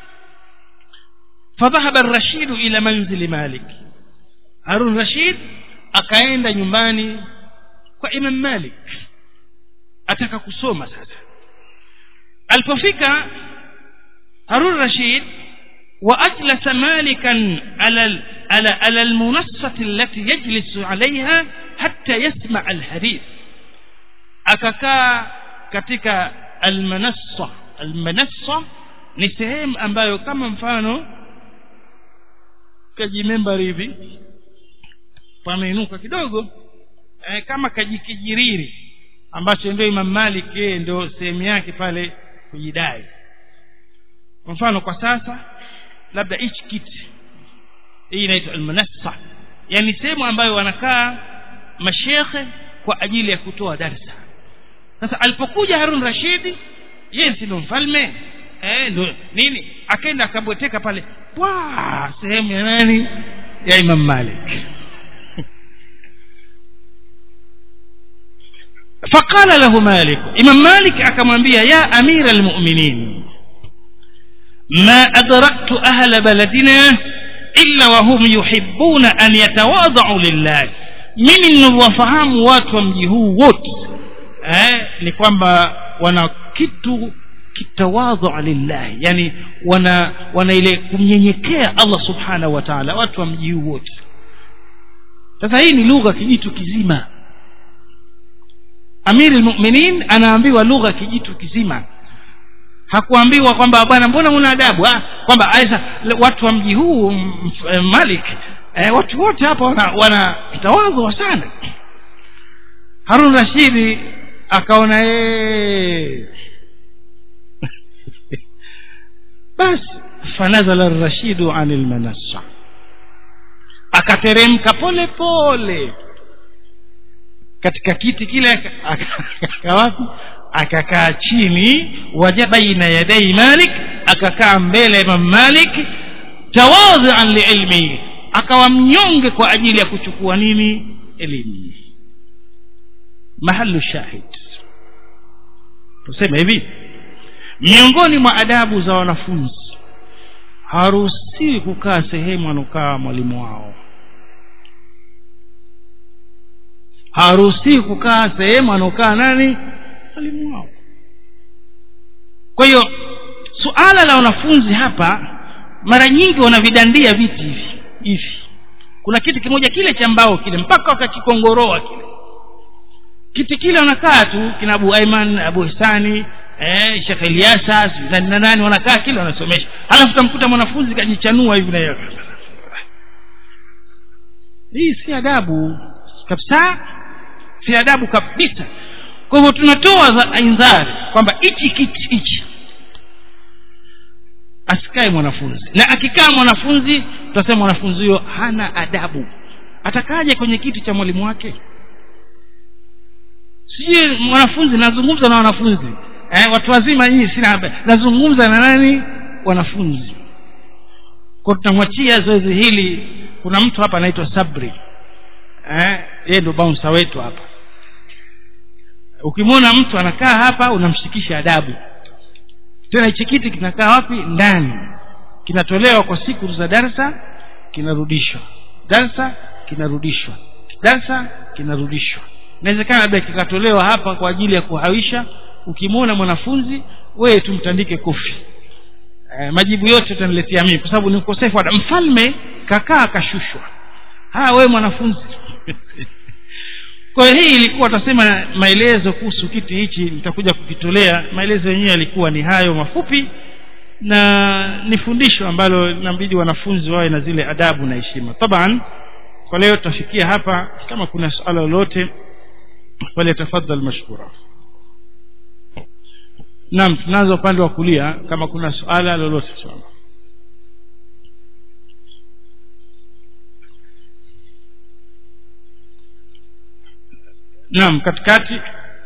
فذهب الرشيد إلى منزل مالك هارون رشيد akaenda nyumbani kwa imam malik ataka kusoma sasa alipofika harun rashid واجلس مالكا على على على المنصه التي يجلس عليها حتى يسمع الحديث akakaa katika almanassa almanassa ni sehemu ambayo kama mfano kajimembari hivi pameinuka kidogo eh, kama kajikijiriri ambacho ndio Imam Malik yeye ndio sehemu yake pale kujidai kwa mfano kwa sasa labda hichi kiti hii inaitwa almanassa yani sehemu ambayo wanakaa mashekhe kwa ajili ya kutoa darsa sasa alipokuja Harun Rashidi yeye si ndo mfalme eh ndo nini akaenda akabweteka pale wa sehemu ya nani ya Imam Malik فقال له مالك إمام مالك أكمنبيا يا أمير المؤمنين ما أدركت أهل بلدنا إلا وهم يحبون أن يتواضعوا لله mimi ninavyofahamu watu wa mji huu wote eh, ni kwamba wana kitu kitawadhu lillahi yani wana wana ile kumnyenyekea Allah subhanahu wa ta'ala watu wa mji huu wote sasa hii ni lugha kijitu kizima amiri almu'minin anaambiwa lugha kijitu kizima hakuambiwa kwamba bwana mbona una adabu ah kwamba aisa watu wa mji huu Malik eh, watu wote hapa wana, wana tawadhu sana Harun Rashidi akaona ee basi fanazala rashidu anil manassa akateremka pole pole katika kiti kile akakaa wapi akakaa chini waja baina yadai malik akakaa mbele ya imam malik tawadhian liilmi akawa mnyonge kwa ajili ya kuchukua nini elimu mahalu shahid tuseme hivi miongoni mwa adabu za wanafunzi haruhusiwi kukaa sehemu anokaa mwalimu wao haruhusiwi kukaa sehemu anokaa nani mwalimu wao kwa hiyo suala la wanafunzi hapa mara nyingi wanavidandia viti hivi hivi kuna kiti kimoja kile cha mbao kile mpaka wakakikongoroa kile kiti kile wanakaa tu kina Abu Aiman Abu Hisani eh Sheikh Eliasa nani na nani wanakaa kile wanasomesha halafu tamkuta mwanafunzi kajichanua hivi na yeye hii si adabu kabisa si adabu kabisa kwa hivyo tunatoa indhari kwamba hichi kiti hichi asikae mwanafunzi na akikaa mwanafunzi tutasema mwanafunzi huyo hana adabu atakaje kwenye kiti cha mwalimu wake sijui mwanafunzi nazungumza na wanafunzi eh, watu wazima nyinyi sina habari nazungumza na nani wanafunzi kwa tunamwachia zoezi hili kuna mtu hapa anaitwa sabri eh, yeye ndo bouncer wetu hapa ukimwona mtu anakaa hapa unamshikisha adabu tena hichi kiti kinakaa wapi ndani kinatolewa kwa siku za darsa kinarudishwa darsa kinarudishwa darsa kinarudishwa inawezekana labda kikatolewa hapa kwa ajili ya kuhawisha ukimwona mwanafunzi wewe tumtandike kofi e, majibu yote utaniletea mimi kwa sababu ni ukosefu wa mfalme kakaa akashushwa haya wewe mwanafunzi kwa hiyo hii ilikuwa tasema maelezo kuhusu kiti hichi nitakuja kukitolea maelezo yenyewe yalikuwa ni hayo mafupi na ni fundisho ambalo inabidi wanafunzi wawe na zile adabu na heshima taban kwa leo tutafikia hapa kama kuna suala lolote falyatafadhal mashkura naam tunaanza upande wa kulia kama kuna suala lolote sana naam katikati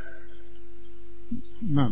naam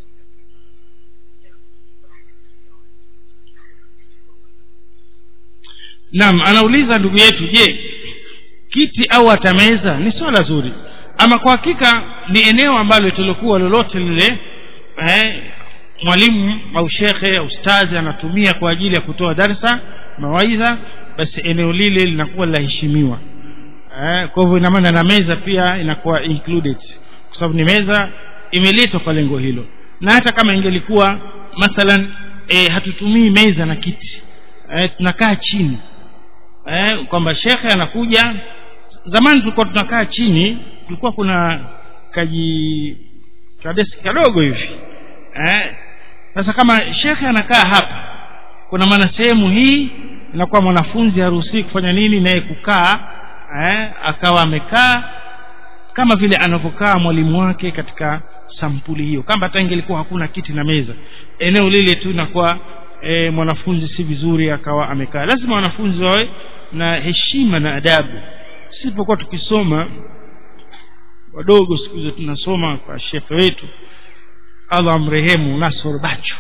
naam anauliza ndugu yetu je kiti au atameza ni swala zuri ama kwa hakika ni eneo ambalo lilokuwa lolote lile eh, mwalimu au shekhe au ustazi anatumia kwa ajili ya kutoa darsa mawaidha basi eneo lile linakuwa linaheshimiwa eh, kwa hivyo ina maana na meza pia inakuwa included kwa sababu ni meza imeletwa kwa lengo hilo na hata kama ingelikuwa mathalan eh, hatutumii meza na kiti eh, tunakaa chini eh, kwamba shekhe anakuja zamani tulikuwa tunakaa chini kulikuwa kuna kaji kadeski kadogo hivi eh, sasa kama shekhe anakaa hapa kuna maana sehemu hii inakuwa mwanafunzi haruhusii kufanya nini naye kukaa eh, akawa amekaa kama vile anavyokaa mwalimu wake katika sampuli hiyo kama hata ingelikuwa hakuna kiti na meza eneo lile tu inakuwa e, mwanafunzi si vizuri akawa amekaa lazima wanafunzi wawe na heshima na adabu sisipokuwa tukisoma wadogo siku hizo tunasoma kwa shekhe wetu allah amrehemu nasor bacho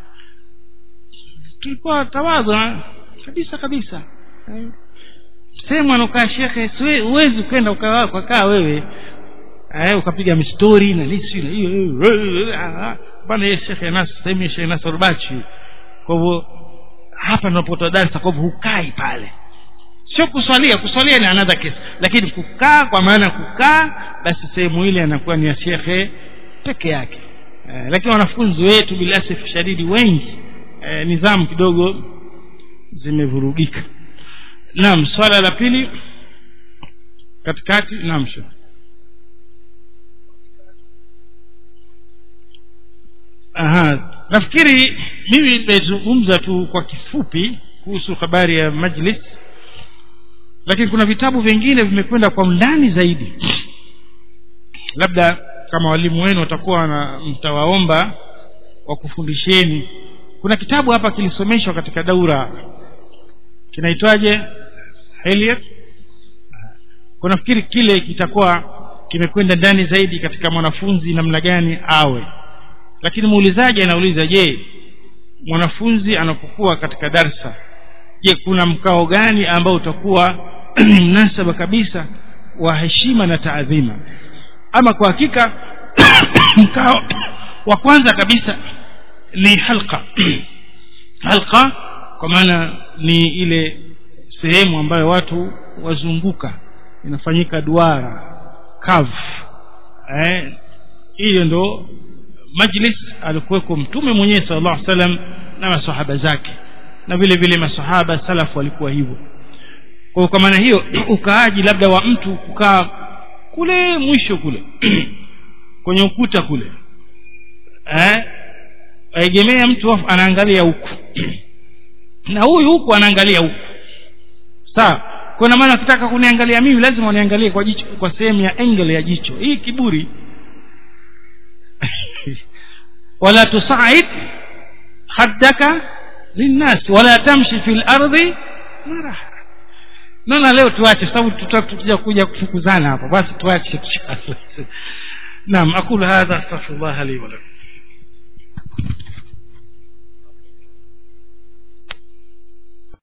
tulikuwa tawadha kabisa kabisa eh. sehemu anaokaa shekhe huwezi ukenda ukakaa wewe eh, ukapiga mistori na nisi na hiyo bana ye shekhe nas sehemu ya shekhe nasor bachi kwa hivyo hapa tunapotoa darsa kwa hivyo hukai pale sio kuswalia kuswalia ni another case lakini kukaa kwa maana kukaa basi sehemu ile anakuwa ni ya shekhe peke yake eh, lakini wanafunzi wetu bilasif shadidi wengi eh, nidhamu kidogo zimevurugika naam swala la pili katikati naam shekhe aha nafikiri mimi nimezungumza tu kwa kifupi kuhusu habari ya majlis lakini kuna vitabu vingine vimekwenda kwa undani zaidi labda kama walimu wenu watakuwa na mtawaomba wakufundisheni kuna kitabu hapa kilisomeshwa katika daura kinaitwaje Eliot kwa nafikiri kile kitakuwa kimekwenda ndani zaidi katika mwanafunzi namna gani awe lakini muulizaji anauliza je mwanafunzi anapokuwa katika darsa je kuna mkao gani ambao utakuwa ni mnasaba kabisa wa heshima na taadhima ama kwa hakika mkao wa kwanza kabisa ni halqa halqa kwa maana ni ile sehemu ambayo watu wazunguka inafanyika duara kavu eh, hiyo ndo majlis alikuweko mtume mwenyewe sala llahu salam na masahaba zake na vile vile masahaba salafu walikuwa hivyo kwa kwa maana hiyo ukaaji labda wa mtu kukaa kule mwisho kule kwenye ukuta kule eh aegemea mtu anaangalia huku na huyu huku anaangalia huku sawa kwa maana ukitaka kuniangalia mimi lazima uniangalie kwa jicho kwa sehemu ya angle ya jicho hii kiburi wala tusaid haddaka linnas wala tamshi fil ardi maraha naona leo tuache sababu tutakuja kuja kufukuzana hapa basi tuache naam aqulu hadha astaghfirullah li wa lakum